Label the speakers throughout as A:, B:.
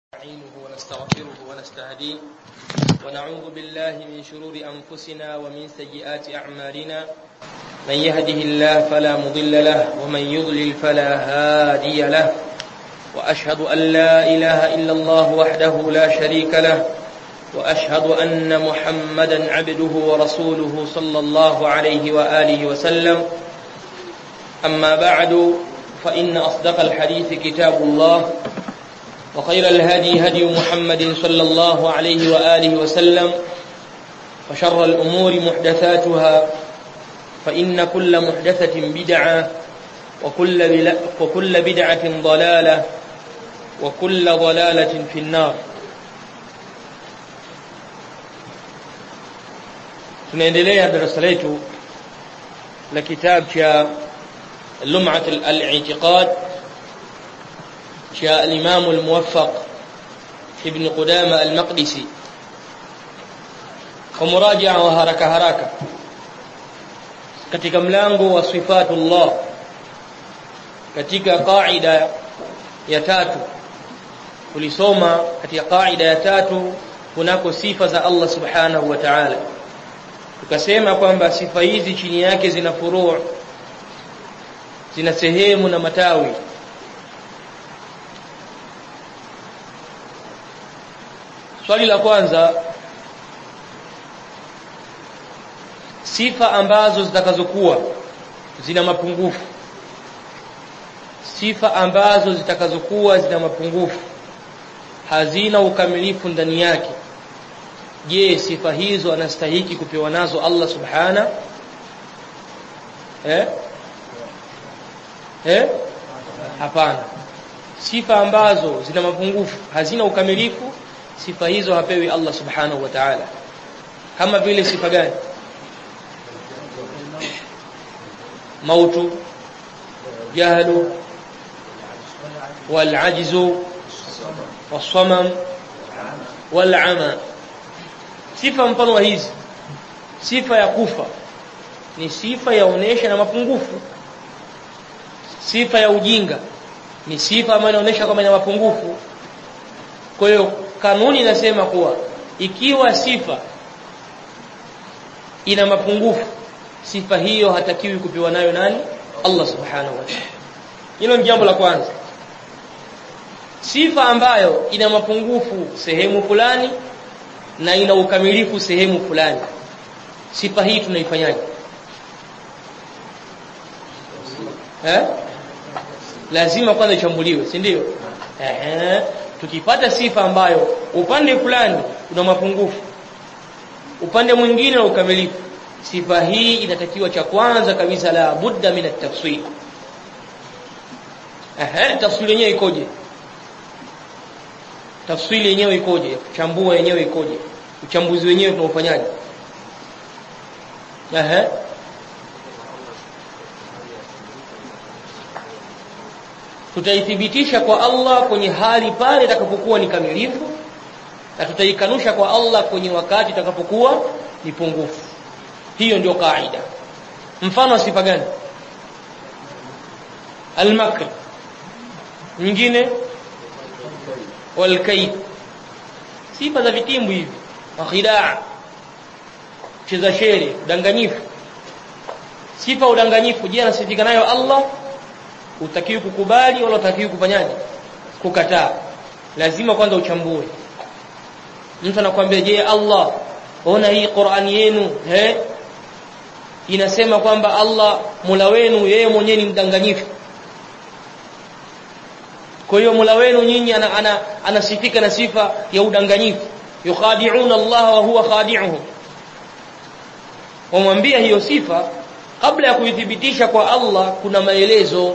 A: نستعينه ونستغفره ونستهديه ونعوذ بالله من شرور أنفسنا ومن سيئات أعمالنا من يهده الله فلا مضل له ومن يضلل فلا هادي له وأشهد أن لا إله إلا الله وحده لا شريك له وأشهد أن محمدا عبده ورسوله صلى الله عليه وآله وسلم أما بعد فإن أصدق الحديث كتاب الله وخير الهدي هدي محمد صلى الله عليه وآله وسلم وشر الأمور محدثاتها فإن كل محدثة بدعة وكل, بل... وكل بدعة ضلالة وكل ضلالة في النار tunaendelea darasa letu la kitabu cha lum'at al-i'tiqad cha al-Imam al-Muwaffaq Ibn Qudama al-Maqdisi kwa murajaa wa haraka haraka katika mlango wa sifatullah katika qaida ya tatu tulisoma katika qaida ya tatu kunako sifa za Allah subhanahu wa ta'ala tukasema kwamba sifa hizi chini yake zina furu' zina sehemu na matawi swali la kwanza sifa ambazo zitakazokuwa zina mapungufu sifa ambazo zitakazokuwa zina mapungufu hazina ukamilifu ndani yake je sifa hizo anastahiki kupewa nazo Allah subhana eh eh hapana sifa ambazo zina mapungufu hazina ukamilifu sifa hizo hapewi Allah subhanahu wa ta'ala kama vile sifa gani mautu jahlu والعجز والصمم والعمى sifa mfano wa hizi sifa ya kufa ni sifa yaonesha na mapungufu sifa ya ujinga ni sifa ambayo inaonyesha kwamba ina mapungufu kwa hiyo kanuni inasema kuwa ikiwa sifa ina mapungufu sifa hiyo hatakiwi kupewa nayo nani Allah subhanahu wa ta'ala hilo ni jambo la kwanza sifa ambayo ina mapungufu sehemu fulani na ina ukamilifu sehemu fulani sifa hii tunaifanyaje eh lazima kwanza ichambuliwe si ndio eh tukipata sifa ambayo upande fulani una mapungufu upande mwingine na ukamilifu sifa hii inatakiwa cha kwanza kabisa la budda min at-tafsir eh tafsiri yenyewe ikoje tafsiri yenyewe ikoje kuchambua yenyewe ikoje uchambuzi wenyewe tunaufanyaje ehe tutaithibitisha kwa Allah kwenye hali pale itakapokuwa ni kamilifu na tutaikanusha kwa Allah kwenye wakati itakapokuwa ni pungufu hiyo ndio kaida mfano wa sifa gani al-makr nyingine walkaid sifa za vitimbu hivi wakhidaa cheza shere udanganyifu sifa udanganyifu je anasifika nayo Allah utakiwi kukubali wala utakiwi kufanyaje kukataa lazima kwanza uchambue mtu anakuambia je Allah ona hii Qur'an yenu he inasema kwamba Allah Mola wenu yeye mwenyewe ni mdanganyifu kwa hiyo Mola wenu nyinyi ana, ana, anasifika na sifa ya udanganyifu yukhadi'una Allah wa huwa khadi'uhum wamwambia hiyo sifa kabla ya kuithibitisha kwa Allah kuna maelezo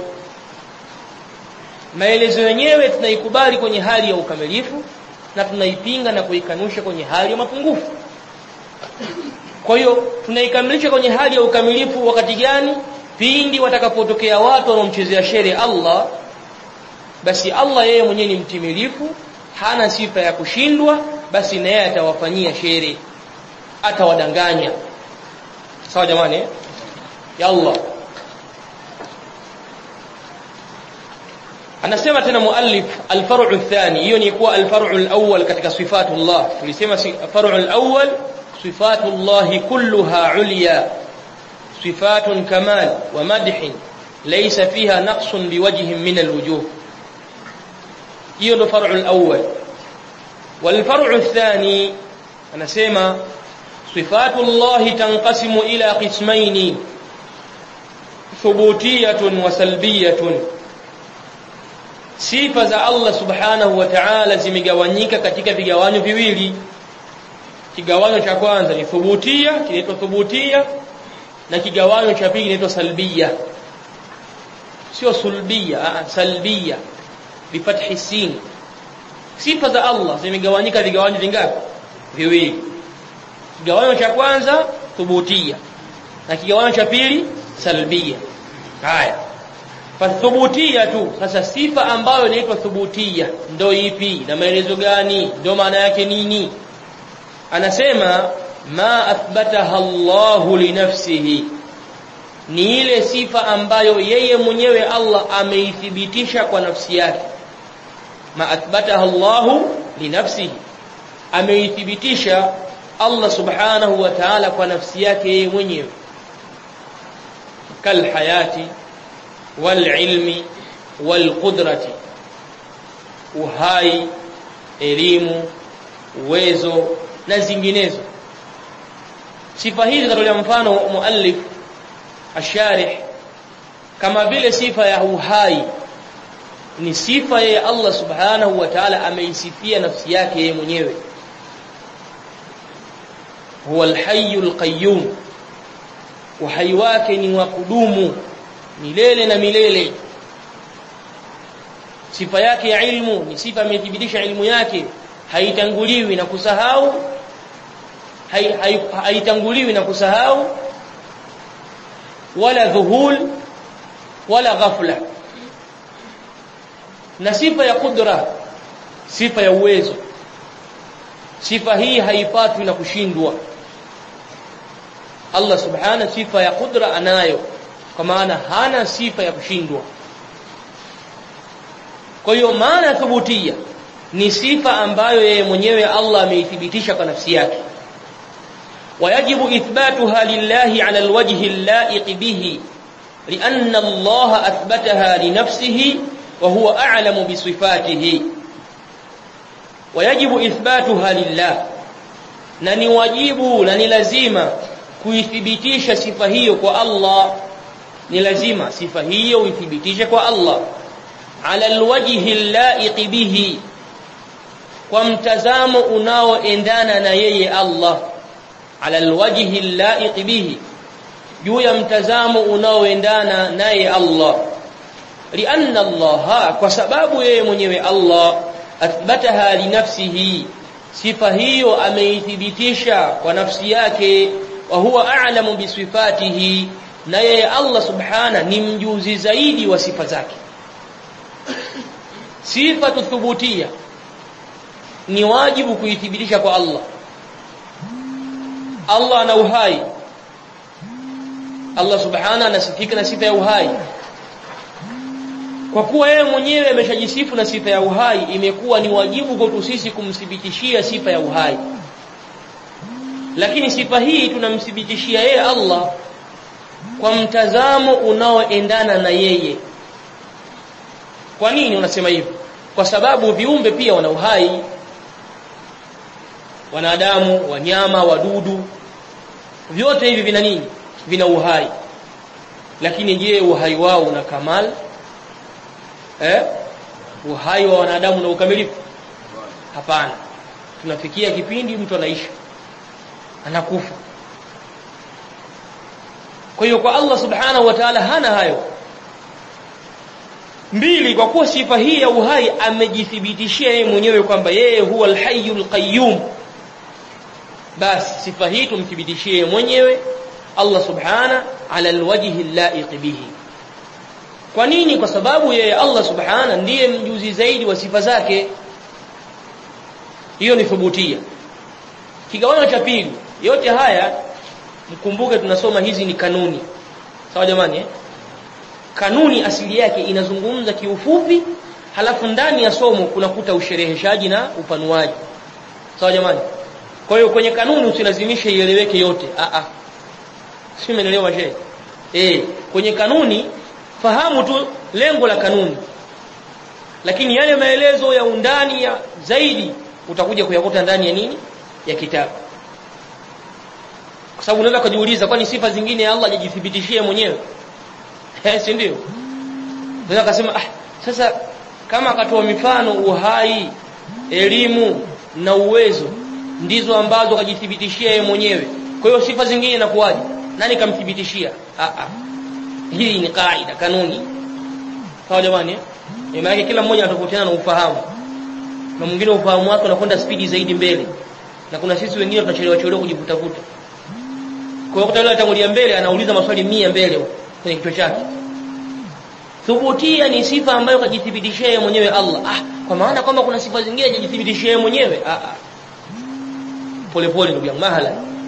A: maelezo yenyewe tunaikubali kwenye hali ya ukamilifu na tunaipinga na kuikanusha kwenye hali ya mapungufu kwa hiyo tunaikamilisha kwenye hali ya ukamilifu wakati gani pindi watakapotokea watu wanaomchezea shere Allah basi Allah yeye mwenyewe ni mtimilifu hana sifa ya kushindwa basi na yeye atawafanyia shere atawadanganya sawa jamani ya Allah anasema tena muallif alfar'u athani hiyo ni kuwa alfar'u alawwal katika sifatullah tulisema far'u alawwal sifatullah kulluha ulya sifatun kamal wa madh laysa fiha naqsun biwajhin min alwujuh hiyo ndo far'u alawwal والفرع الثاني anasema sifatullah tanqasimu ila qismaini thubutiyatun wa salbiyatun sifa za Allah subhanahu wa ta'ala zimegawanyika katika vigawanyo viwili kigawanyo cha kwanza ni thubutia kinaitwa thubutia na kigawanyo cha pili kinaitwa salbia sio sulbia a salbia bifathi sin sifa za Allah zimegawanyika vigawanyo vingapi viwili kigawanyo cha kwanza thubutia na kigawanyo cha pili salbia haya fathubutia tu sasa sifa ambayo inaitwa thubutia ndo ipi na maelezo gani ndo maana yake nini anasema ma athbataha Allahu li nafsihi ni ile sifa ambayo yeye mwenyewe Allah ameithibitisha kwa nafsi yake ma athbataha Allahu li nafsihi ameithibitisha Allah subhanahu wa ta'ala kwa nafsi yake yeye mwenyewe kal hayati wal ilmi wal qudrati uhai elimu uwezo na zinginezo sifa hizi zatolea mfano muallif asharih kama vile sifa ya uhai ni sifa ya Allah subhanahu wa ta'ala ameisifia nafsi yake yeye mwenyewe huwa alhayyul qayyum uhai wake ni wa kudumu milele na milele sifa yake ya ilmu ni sifa amethibitisha ilmu yake haitanguliwi na kusahau haitanguliwi na kusahau wala dhuhul wala ghafla na sifa ya kudra sifa ya uwezo sifa hii haipatwi na kushindwa Allah subhana sifa ya kudra anayo kwa maana hana sifa ya kushindwa kwa hiyo maana thubutia ni sifa ambayo yeye mwenyewe Allah ameithibitisha kwa nafsi yake ويجب إثباتها لله على الوجه اللائق به لأن الله أثبتها لنفسه وهو أعلم بصفاته ويجب إثباتها لله نني واجب نني لزيمة kuithibitisha sifa hiyo kwa Allah ni lazima sifa hiyo uithibitishe kwa Allah ala alwajhi allaiq bihi kwa mtazamo unaoendana na yeye Allah ala alwajhi allaiq bihi juu ya mtazamo unaoendana naye Allah lianna Allah kwa sababu yeye mwenyewe Allah athbataha li nafsihi sifa hiyo ameithibitisha kwa nafsi yake wa huwa a'lamu bisifatihi na yeye Allah subhana ni mjuzi zaidi wa sifa zake sifa tuthubutia ni wajibu kuithibitisha kwa Allah Allah ana uhai Allah subhana anasifika na sifa ya uhai kwa kuwa yeye mwenyewe ameshajisifu na sifa ya uhai imekuwa ni wajibu kwetu sisi kumthibitishia sifa ya uhai lakini sifa hii tunamthibitishia yeye Allah kwa mtazamo unaoendana na yeye kwa nini unasema hivyo kwa sababu viumbe pia wana uhai wanadamu wanyama wadudu vyote hivi vina nini vina uhai lakini je uhai wao una kamal eh uhai wa wanadamu na ukamilifu hapana tunafikia kipindi mtu anaishi anakufa kwa hiyo kwa Allah subhanahu wa ta'ala hana hayo mbili kwa kuwa sifa hii ya uhai amejithibitishia yeye mwenyewe kwamba yeye huwa alhayyul qayyum basi sifa hii tumthibitishie yeye mwenyewe Allah subhana ala alwajhi allaiq bihi kwa nini kwa sababu yeye Allah subhana ndiye mjuzi zaidi wa sifa zake hiyo ni thubutia kigawanyo cha pili yote haya mkumbuke tunasoma hizi ni kanuni sawa jamani eh? kanuni asili yake inazungumza kiufupi halafu ndani ya somo kunakuta ushereheshaji na upanuaji sawa jamani kwa hiyo kwenye kanuni usilazimishe ieleweke yote a a si umeelewa shehe eh kwenye kanuni fahamu tu lengo la kanuni lakini yale maelezo ya undani ya zaidi utakuja kuyakuta ndani ya nini ya kitabu kwa sababu unaweza kujiuliza kwani sifa zingine Allah hajijithibitishie mwenyewe eh si ndio unaweza kusema ah sasa kama akatoa mifano uhai elimu na uwezo ndizo ambazo kajithibitishia yeye mwenyewe kwa hiyo sifa zingine inakuwaje nani kamthibitishia ah ah hii ni kaida kanuni sawa jamani eh maana kila mmoja anatofautiana na ufahamu na mwingine ufahamu wake unakwenda spidi zaidi mbele na kuna sisi wengine tunachelewa chelewa kujivutavuta kwa hiyo kutawala atangulia mbele anauliza maswali mia mbele kwenye kichwa chake thubutia ni sifa ambayo kajithibitishia yeye mwenyewe Allah ah kwa maana kwamba kuna sifa zingine hajijithibitishia yeye mwenyewe ah ah pole pole ndugu yangu mahala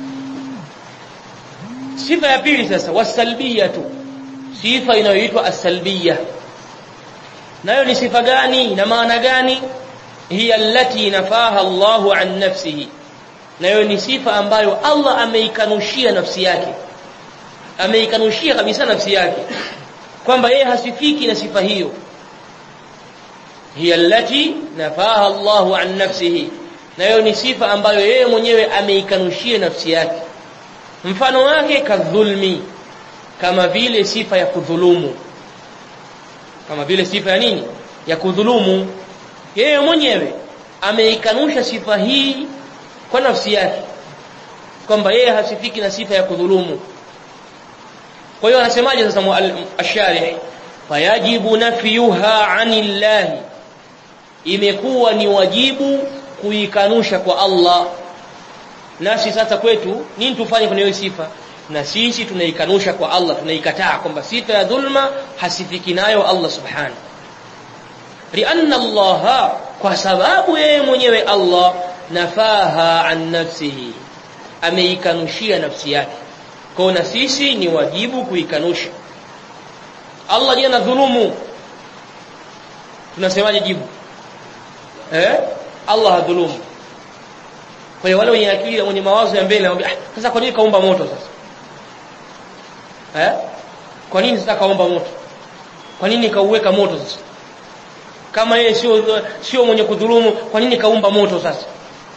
A: sifa ya pili sasa wasalbiyatu sifa inayoitwa asalbiya nayo ni sifa gani na maana gani hiya allati nafaha Allahu an nafsihi nayo ni sifa ambayo Allah ameikanushia nafsi yake ameikanushia kabisa nafsi yake kwamba yeye hasifiki na sifa hiyo hiya allati nafaha Allahu an nafsihi nayo ni sifa ambayo yeye mwenyewe ameikanushia nafsi yake mfano wake kadhulmi kama vile sifa ya kudhulumu kama vile sifa ya nini ya kudhulumu yeye mwenyewe ameikanusha sifa hii kwa nafsi yake kwamba yeye hasifiki na sifa ya kudhulumu kwa hiyo anasemaje sasa asharih fayajibu nafyuha anillahi imekuwa ni wajibu kuikanusha kwa Allah nasi sasa kwetu nini tufanye kwenye hiyo sifa na sisi tunaikanusha kwa Allah tunaikataa kwamba sifa ya dhulma hasifiki nayo Allah subhanahu lianna Allah kwa sababu yeye mwenyewe Allah nafaha an nafsihi ameikanushia nafsi yake kwa na sisi ni wajibu kuikanusha Allah jana dhulumu tunasemaje jibu eh Allah hadhulumu kwa hiyo wale wenye akili wenye mawazo ya mbele wanambia ah, sasa kwa nini kaumba moto sasa eh kwa nini sasa kaumba moto kwa nini kauweka moto sasa kama yeye sio sio mwenye kudhulumu kwa nini kaumba moto sasa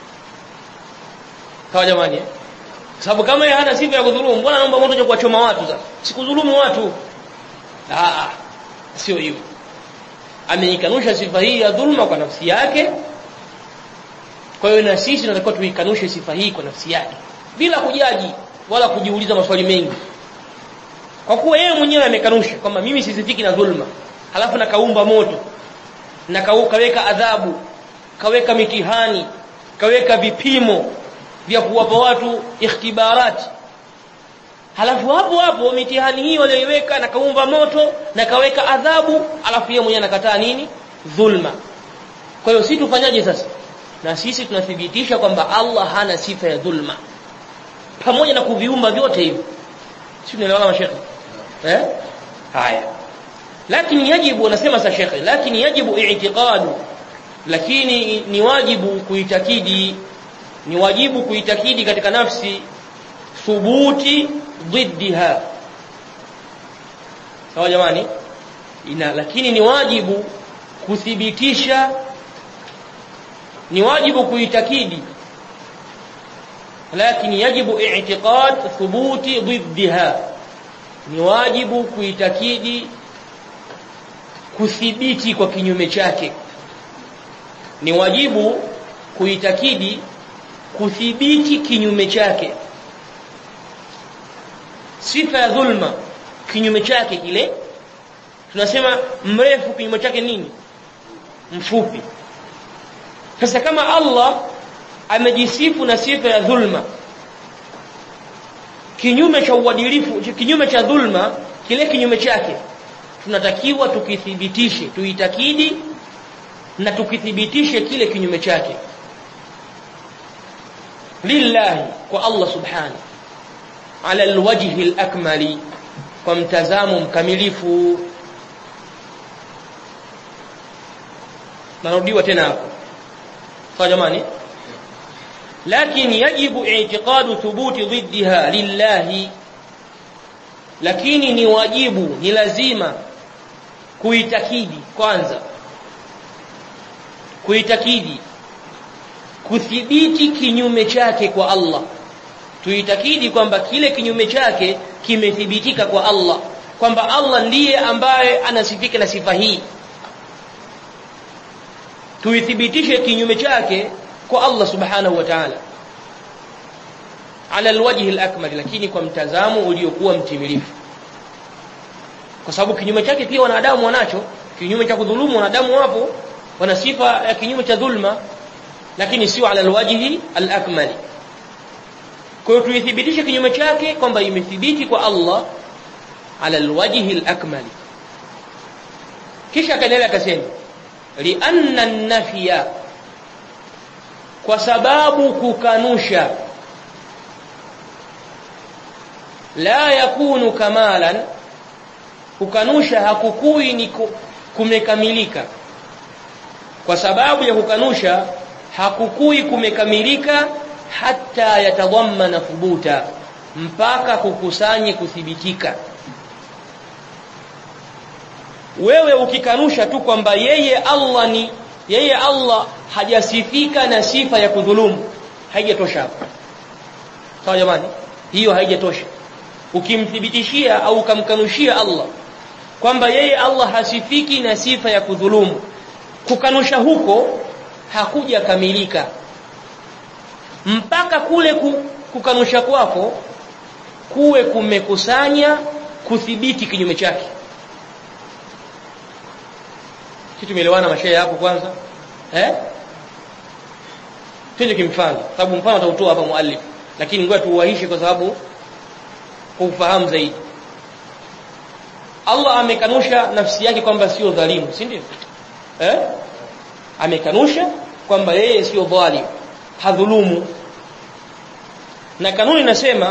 A: sawa jamani eh? sababu kama yeye hana sifa ya kudhulumu mbona anaomba moto kuwachoma watu sasa sikudhulumu watu ah sio hivyo ameikanusha sifa hii ya dhulma kwa nafsi yake kwa hiyo na sisi tunatakiwa tuikanushe sifa hii kwa nafsi yake bila kujaji wala kujiuliza maswali mengi kwa kuwa yeye mwenyewe amekanusha kwamba mimi sisifiki na dhulma halafu na kaumba moto na kaweka adhabu kaweka mitihani kaweka vipimo vya kuwapa watu ikhtibarati halafu hapo hapo mitihani hii walioiweka na kaumba moto na kaweka adhabu alafu yeye mwenyewe anakataa nini dhulma kwa hiyo sisi tufanyaje sasa na sisi tunathibitisha kwamba Allah hana sifa ya dhulma pamoja na kuviumba vyote hivi si tunaelewana mashekhe eh haya lakini yajibu anasema sa shekhe lakini yajibu i'tiqadu lakini ni wajibu kuitakidi ni wajibu kuitakidi katika nafsi thubuti ضدها sawa jamani ina lakini ni wajibu kuthibitisha ni wajibu kuitakidi lakini yajibu i'tiqad thubuti ضدها ni wajibu kuitakidi kuthibiti kwa kinyume chake ni wajibu kuitakidi kuthibiti kinyume chake sifa ya dhulma kinyume chake kile tunasema mrefu kinyume chake nini mfupi sasa kama Allah amejisifu na sifa ya dhulma kinyume cha uadilifu kinyume cha dhulma kile kinyume chake tunatakiwa tukithibitishe tuitakidi na tukithibitishe kile kinyume chake lillahi kwa Allah subhanahu ala alwajhi alakmali kwa mtazamo mkamilifu narudiwa tena hapo sawa jamani لكن يجب اعتقاد ثبوت ضدها لله lakini ni wajibu ni lazima kuitakidi kwanza kuitakidi kuthibiti kinyume chake kwa Allah tuitakidi kwamba kile kinyume chake kimethibitika kwa Allah kwamba Allah ndiye ambaye anasifika na sifa hii tuithibitishe kinyume chake kwa Allah subhanahu wa ta'ala ala alwajhi alakmal lakini kwa mtazamo uliokuwa mtimilifu kwa sababu kinyume chake pia wanadamu wanacho kinyume cha kudhulumu wanadamu wapo wana sifa ya kinyume cha dhulma lakini sio ala alwajhi alakmal kwa hiyo tuithibitishe kinyume chake kwamba imethibiti kwa Allah ala alwajhi alakmal kisha akaendelea akasema lianna an-nafya kwa sababu kukanusha la yakunu kamalan kukanusha hakukui ni kumekamilika kwa sababu ya kukanusha hakukui kumekamilika hata yatadhammana thubuta mpaka kukusanye kuthibitika wewe ukikanusha tu kwamba yeye Allah ni yeye Allah hajasifika na sifa ya kudhulumu haijatosha hapo sawa jamani hiyo haijatosha ukimthibitishia au ukamkanushia Allah kwamba yeye Allah hasifiki na sifa ya kudhulumu kukanusha huko hakuja kamilika mpaka kule kukanusha kwako kuwe kumekusanya kuthibiti kinyume chake kitu tumeelewana mashehe hapo kwanza eh twende kimfano sababu mfano atautoa hapa muallif lakini ngoja tuuahishe kwa sababu kwa ufahamu zaidi Allah amekanusha nafsi yake kwamba sio dhalimu si ndio eh amekanusha kwamba yeye sio dhalim hadhulumu na kanuni inasema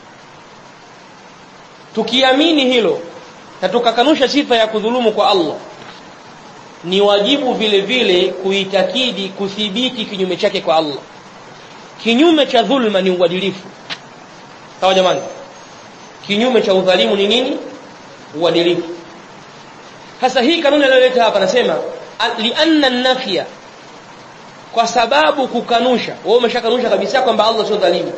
A: tukiamini hilo na tukakanusha sifa ya kudhulumu kwa Allah ni wajibu vile vile kuitakidi kuthibiti kinyume chake kwa Allah kinyume cha dhulma ni uadilifu sawa jamani kinyume cha udhalimu ni nini uadilifu sasa hii kanuni aliyoleta hapa nasema lianna nafya kwa sababu kukanusha wewe umeshakanusha kabisa kwamba Allah sio dhalimu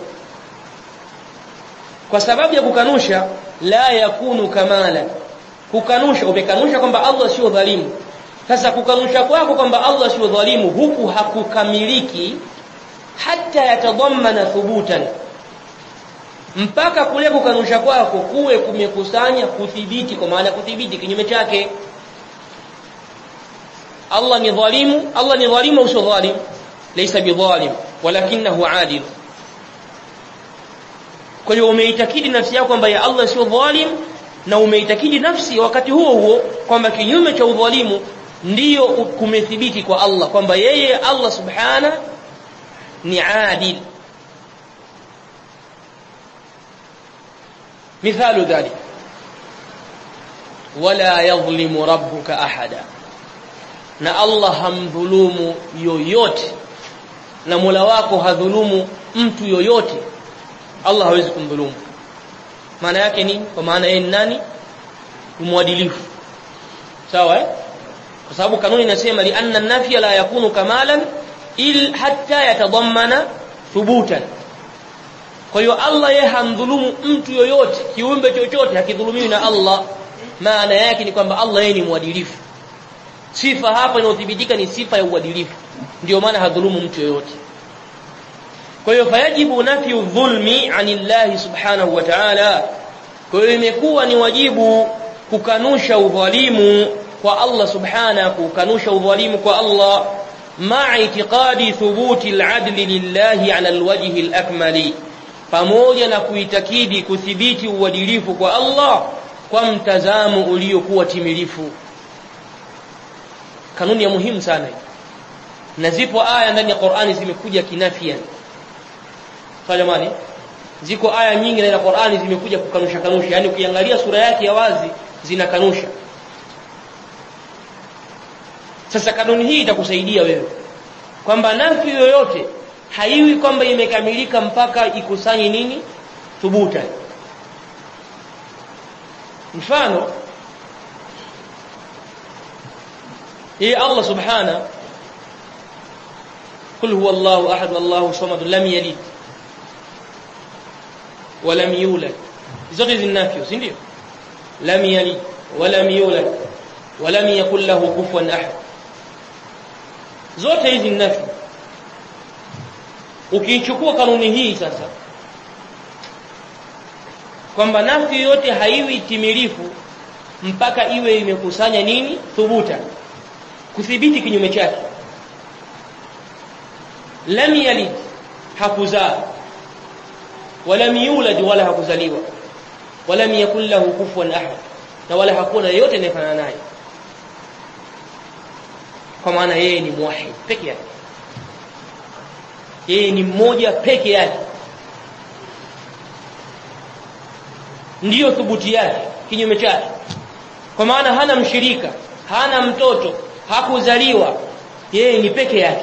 A: kwa sababu ya kukanusha la yakunu kamala kukanusha umekanusha kwamba Allah sio dhalimu sasa kukanusha kwako kwamba Allah sio dhalimu huku hakukamiliki hata yatadhammana thubutan mpaka kule kukanusha kwako kuwe kumekusanya kuthibiti kwa maana kuthibiti kinyume chake Allah ni dhalimu Allah ni dhalimu au sio dhalim laysa bidhalim walakinahu adil kwa hiyo umeitakidi nafsi yako kwamba ya Allah sio dhalim na umeitakidi nafsi wakati huo huo kwamba kinyume cha udhalimu ndiyo kumethibiti kwa Allah kwamba yeye Allah subhana ni adil مثال ذلك ولا يظلم ربك احدا na Allah hamdhulumu yoyote na Mola wako hadhulumu mtu yoyote Allah hawezi kumdhulumu maana yake nini kwa maana yeye ni nani mwadilifu sawa eh kwa sababu kanuni inasema li anna nafya la yakunu kamalan il hatta yatadammana thubutan kwa hiyo Allah yeye hamdhulumu mtu yoyote kiumbe chochote hakidhulumiwi na Allah maana yake ni kwamba Allah yeye ni mwadilifu sifa hapa inayothibitika ni sifa ya uadilifu ndio maana hadhulumu mtu yoyote kwa hiyo fayajibu nafyu dhulmi anillahi subhanahu wa ta'ala kwa hiyo imekuwa ni wajibu kukanusha udhalimu kwa Allah subhanahu kukanusha udhalimu kwa Allah ma'a itiqadi thubuti al-adli lillahi 'ala al-wajhi al-akmali pamoja na kuitakidi kuthibiti uadilifu kwa Allah kwa mtazamo uliokuwa timilifu kanuni ya muhimu sana na zipo aya ndani ya Qur'ani zimekuja kinafia kwa jamani ziko aya nyingi ndani ya Qur'ani zimekuja kukanusha kanusha yani ukiangalia sura yake ya wazi zinakanusha sasa kanuni hii itakusaidia wewe kwamba nafi yoyote haiwi kwamba imekamilika mpaka ikusanye nini thubuta mfano hii Allah subhana قل هو الله احد الله صمد لم يلد ولم يولد zote hizi nafyo si ndio lam yalid walam yulad walam yakul lahu kufuwan ahad zote hizi nafyo ukiichukua kanuni hii sasa kwamba nafi yote haiwi timilifu mpaka iwe imekusanya nini thubuta kuthibiti kinyume chake lam yalid hakuzaa walam yulad wala hakuzaliwa walam yakul lahu kufuwan ahad na wala hakuna yeyote anayefanana naye kwa maana yeye ni muwahid peke yake yeye ni mmoja peke yake ndiyo thubuti yake kinyume chake kwa maana hana mshirika hana mtoto hakuzaliwa yeye ni peke yake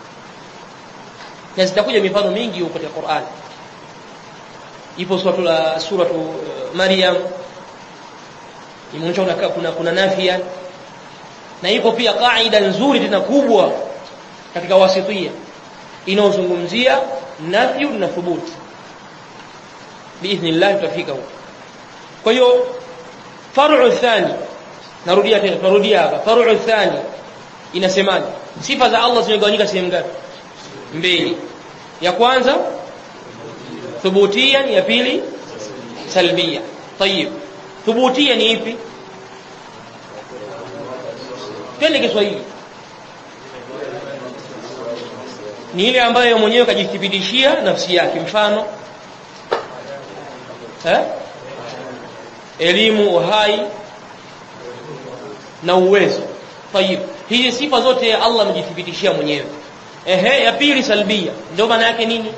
A: na zitakuja mifano mingi huko katika Qur'an ipo suratu la suratu Maryam imeonyesha kuna kuna, kuna nafia na ipo pia kaida nzuri tena kubwa katika wasitia inaozungumzia nafyu na thubuti biidhnillah tutafika huko kwa hiyo far'u thani narudia tena narudia hapa far'u thani inasemaje sifa za Allah zimegawanyika sehemu ngapi mbili ya kwanza thubutia ya pili salbia tayib thubutia ni ipi twende Kiswahili ni ile ambayo mwenyewe kajithibitishia nafsi yake mfano eh elimu uhai na uwezo tayib hizi sifa zote Allah amejithibitishia mwenyewe ehe ya pili salbia ndio maana yake nini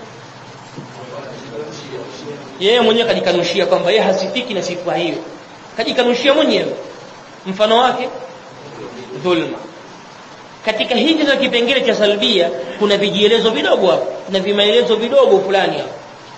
A: yeye mwenyewe kajikanushia kwamba yeye hasifiki na sifa hiyo kajikanushia mwenyewe mfano wake dhulma katika hizi za kipengele cha salbia kuna vijielezo vidogo hapo kuna vimaelezo vidogo fulani hapo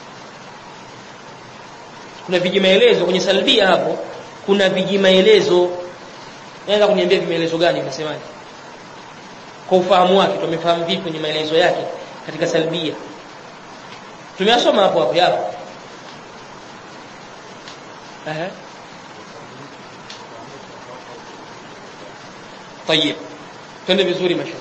A: kuna vijimaelezo kwenye salbia hapo kuna vijimaelezo naweza kuniambia vimaelezo gani unasemaje kwa ufahamu wake tumefahamu vipi kwenye maelezo yake katika salbia tumeyasoma hapo hapo yapo ehe طيب twende vizuri masha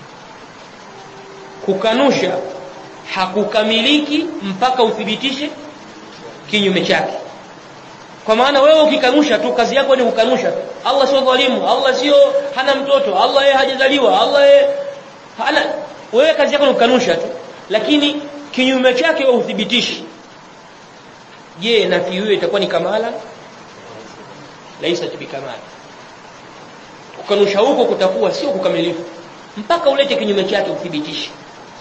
A: kukanusha hakukamiliki mpaka uthibitishe kinyume chake kwa maana wewe ukikanusha tu kazi yako ni kukanusha Allah sio dhalimu Allah sio hana mtoto Allah yeye hajazaliwa Allah yeye hana wewe kazi yako ni kukanusha tu lakini kinyume chake wewe uthibitishi je nafi hiyo itakuwa ni kamala laisa bikamala kukanusha huko kutakuwa sio kukamilifu mpaka ulete kinyume chake uthibitishe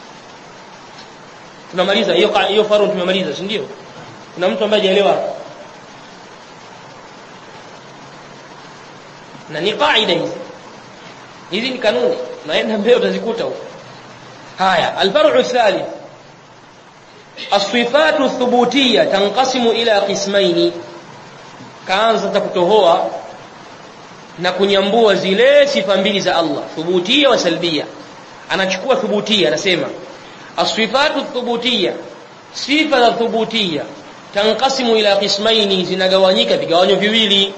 A: tunamaliza hiyo hiyo faru tumemaliza si ndio kuna mtu ambaye hajaelewa na ni kaida hizi hizi ni kanuni naenda mbele utazikuta huko haya alfar'u thalith الصفات الثبوتيه تنقسم الى قسمين kaanza kutohoa na kunyambua zile sifa mbili za Allah thubutia wa salbia anachukua thubutia anasema asifatu thubutia sifa za thubutia tanqasimu ila qismaini zinagawanyika vigawanyo viwili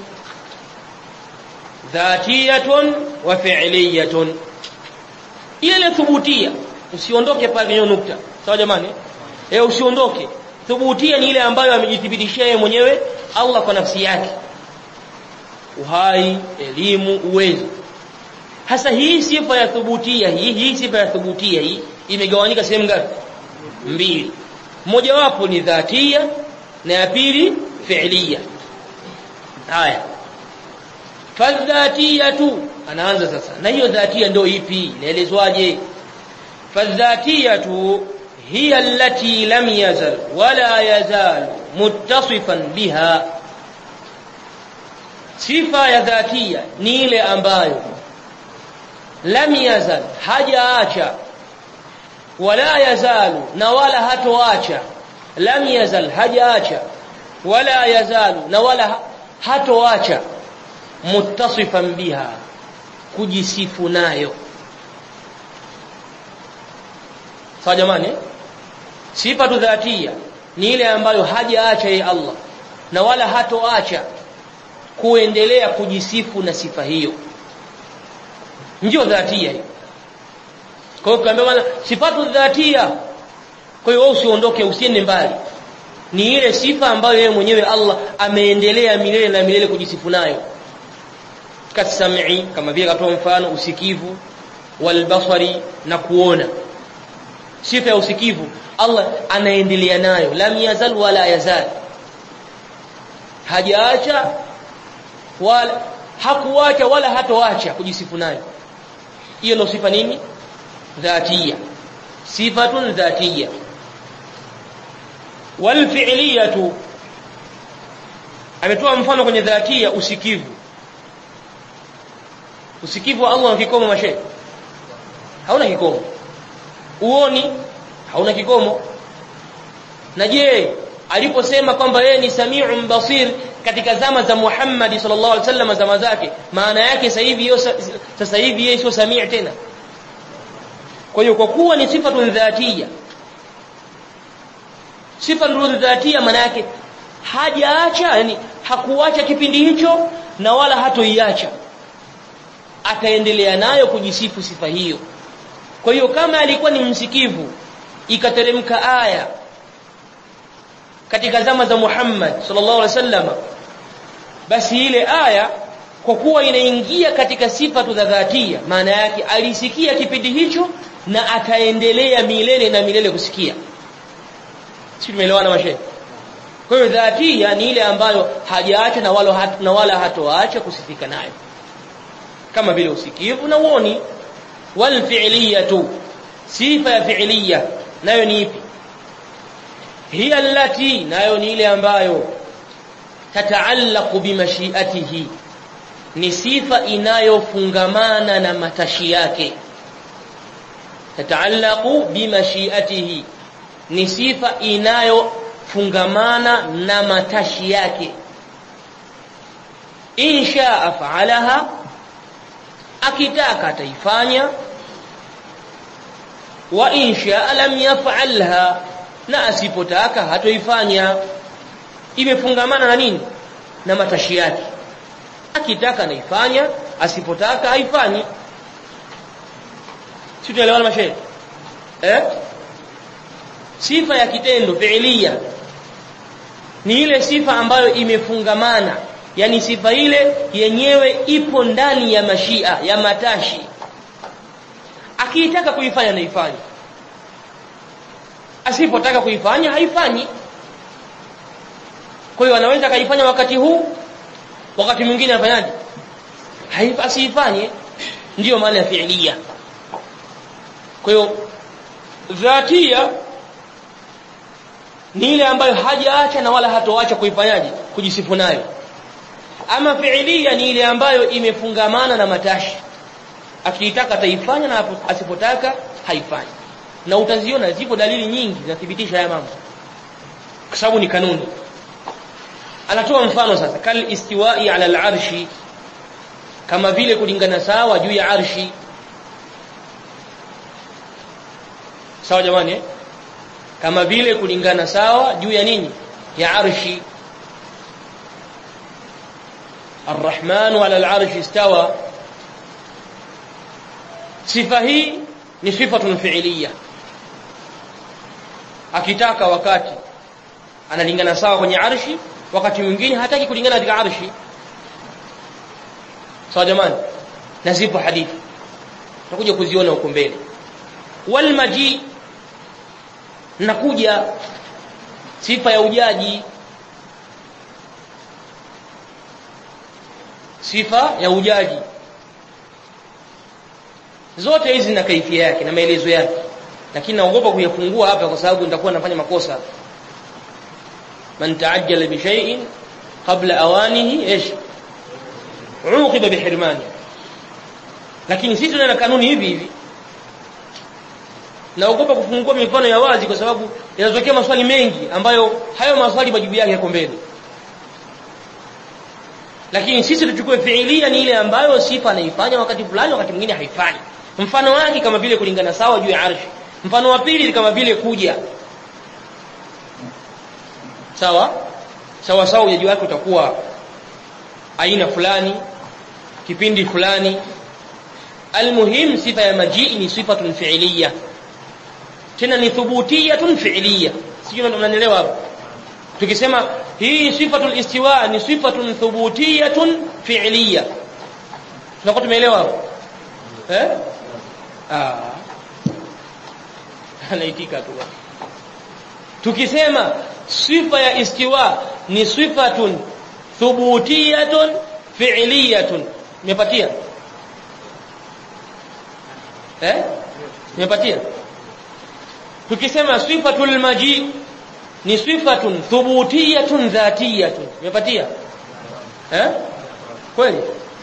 A: dhatiyatun wa fi'liyatun ile thubutia usiondoke pale kwenye nukta sawa jamani eh usiondoke thubutia ni ile ambayo amejithibitishia yeye mwenyewe Allah kwa nafsi yake uhai elimu uwezo hasa hii sifa ya thubutia hii hii sifa ya thubutia hii imegawanyika sehemu ngapi mbili moja wapo ni dhatia na ya pili fi'liya haya fadhatiyatu anaanza sasa na hiyo dhatia ndio ipi inaelezwaje fadhatiyatu hiya allati lam yazal wala yazal muttasifan biha sifa ya dhatia ni ile ambayo lam yazal hajaacha wala yazalu na wala hatoacha lam yazal hajaacha wala yazalu na wala hatoacha muttasifan biha kujisifu nayo sawa jamani sifatu dhatia ni ile ambayo hajaacha yeye Allah na wala hatoacha kuendelea kujisifu na sifa hiyo ndio dhatia hiyo kwa hiyo kaambia bwana sifatu dhatia kwa hiyo wewe usiondoke usiende mbali ni ile sifa ambayo yeye mwenyewe Allah ameendelea milele na milele kujisifu nayo kasam'i kama vile katoa mfano usikivu walbasari na kuona sifa ya usikivu Allah anaendelea nayo lam yazal wala yazal hajaacha wala hakuacha wala hatoacha kujisifu nayo hiyo ndio sifa nini dhatia sifatun dhatia wal fi'liyatu ametoa mfano kwenye dhatia usikivu usikivu wa Allah kikomo mashe hauna kikomo uoni hauna kikomo na je aliposema kwamba yeye ni samiu basir katika zama za Muhammad sallallahu alaihi wasallam zama zake maana yake sasa hivi sasa hivi yeye sio samii tena kwa hiyo kwa kuwa ni sifa dhatia sifa dhatia maana yake hajaacha yani hakuacha kipindi hicho na wala hatoiacha ataendelea nayo kujisifu sifa hiyo kwa hiyo kama alikuwa ni msikivu ikateremka aya katika zama za Muhammad sallallahu alaihi wasallam basi ile aya kwa kuwa inaingia katika sifa za dhatia maana yake alisikia kipindi hicho na ataendelea milele na milele kusikia si tumeelewana mashe kwa hiyo dhatia ni ile ambayo hajaacha na wala hat, na wala hatoacha kusifika nayo kama vile usikivu na uoni wal fi'liyatu sifa ya fi'liya nayo ni ipi hiya allati nayo ni ile ambayo tataallaqu bimashiatihi ni sifa inayofungamana na matashi yake tataallaqu bimashiatihi ni sifa inayofungamana na matashi yake insha af'alaha akitaka ataifanya wa insha lam yaf'alha na asipotaka hatoifanya imefungamana na nini na matashi yake akitaka naifanya asipotaka haifanyi si tunaelewana mashehe eh sifa ya kitendo fiilia ni ile sifa ambayo imefungamana yani sifa ile yenyewe ipo ndani ya mashia ya matashi akiitaka kuifanya naifanya asipotaka kuifanya haifanyi kwa hiyo anaweza akaifanya wakati huu wakati mwingine afanyaje asifanye ndiyo maana ya fiilia kwa hiyo dhatia ni ile ambayo hajaacha na wala hatoacha kuifanyaje kujisifu nayo ama fiilia ni ile ambayo imefungamana na matashi akiitaka ataifanya na asipotaka haifanyi na utaziona zipo dalili nyingi zinathibitisha haya mambo kwa sababu ni kanuni anatoa mfano sasa kal istiwa'i ala al-arshi kama vile kulingana sawa juu ya arshi sawa jamani eh? kama vile kulingana sawa juu ya nini ya arshi الرحمن على العرش استوى sifa hii ni sifatun fi'liya akitaka wakati analingana sawa kwenye arshi wakati mwingine hataki kulingana katika arshi sawa jamani na zipo hadithi tutakuja kuziona huko mbele wal maji nakuja sifa ya ujaji sifa ya ujaji zote hizi na kaifia yake na maelezo yake lakini naogopa kuyafungua hapa kwa sababu nitakuwa nafanya makosa man taajjala bi shay'in qabla awanihi ايش uqiba bihirmani lakini sisi tuna kanuni hivi hivi naogopa kufungua mifano ya wazi kwa sababu yanatokea maswali mengi ambayo hayo maswali majibu yake yako mbele lakini sisi tuchukue fiilia ni ile ambayo sifa anaifanya wakati fulani wakati mwingine haifanyi mfano wake kama vile kulingana sawa juu ya arshi mfano wa pili kama vile kuja sawa sawa sawa ujaji wake utakuwa aina fulani kipindi fulani almuhim sifa ya majii ni sifatun fi'liya tena ni thubutiyatun fi'liya sijui mnanielewa hapo tukisema hii sifatul istiwa ni sifatun thubutiyatun fi'liya tunakuwa tumeelewa hapo eh ah anaitika tu tukisema sifa ya istiwa ni sifatun thubutiyatun fi'liyatun umepatia eh umepatia tukisema sifatul maji ni sifatun thubutiyatun dhatiyatun umepatia eh kweli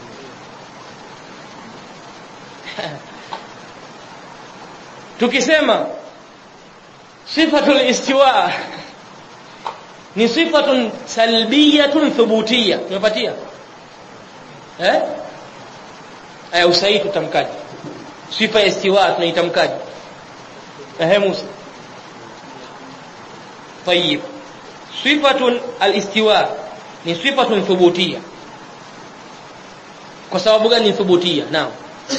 A: tukisema sifatul istiwa ni sifatun salbiyatun thubutiyya tumepatia eh aya usahihi tutamkaje sifa ya istiwa tunaitamkaje eh Musa طيب صفه الاستواء ni sifatun thubutiyya kwa sababu gani thubutiyya naam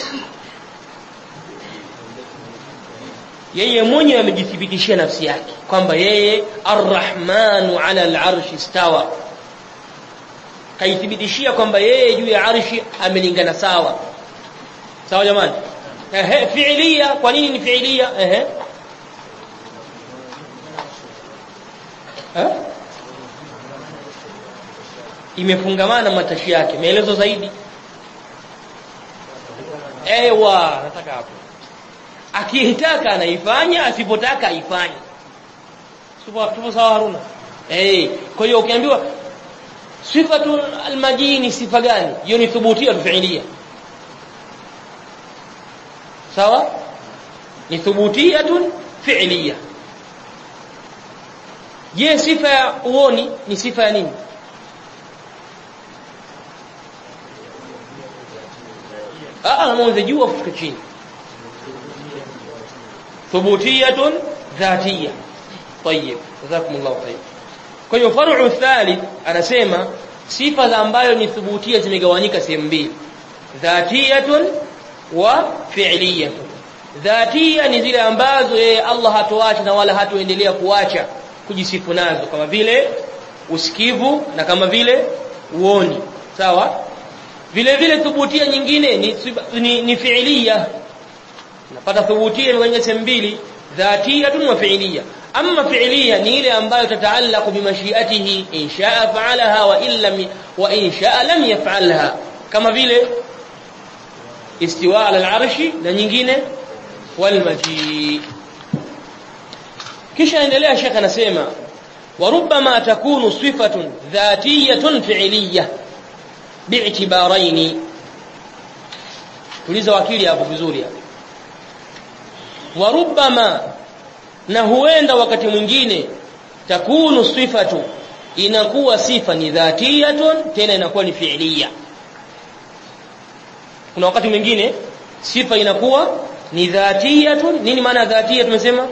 A: yeye mwenyewe amejithibitishia nafsi yake kwamba yeye arrahmanu ala al-arshi istawa kaithibitishia kwamba yeye juu ya arshi amelingana sawa sawa jamani ehe fi'liya kwa nini ni fi'liya ehe eh imefungamana matashi yake maelezo zaidi ewa nataka hapo akitaka anaifanya asipotaka haifanye tupo sawa Haruna eh kwa hiyo ukiambiwa sifatu almajini sifa gani hiyo ni thubutia fi'liya sawa ni thubutiyatun fi'liya je sifa ya uoni ni sifa ya nini ah mwanzo juu afuka chini ثبوتيه ذاتيه طيب جزاكم الله خير kwa hiyo faru thalith anasema sifa za ambayo ni thubutia zimegawanyika sehemu mbili dhatiyatun wa fi'liyatun dhatia ni zile ambazo yeye Allah hatoacha na wala hatoendelea kuacha kujisifu nazo kama vile usikivu na kama vile uoni sawa vile vile thubutia nyingine ni ni, ni fi'liya napata thubutia kwenye sehemu mbili dhatiyatun wa fi'liya amma fi'liya ni ile ambayo tataallaqu bi mashiatihi in sha'a fa'alaha wa illa wa in sha'a lam yaf'alha kama vile istiwa ala al-arshi na nyingine wal maji kisha endelea shekha anasema وربما تكون صفة ذاتية فعلية باعتبارين tuliza wakili hapo vizuri hapo warubama na huenda wakati mwingine takunu sifatu inakuwa sifa ni dhatiyatun tena inakuwa ni fi'liya kuna wakati mwingine sifa inakuwa ni dhatiyatun nini maana dhatiya tumesema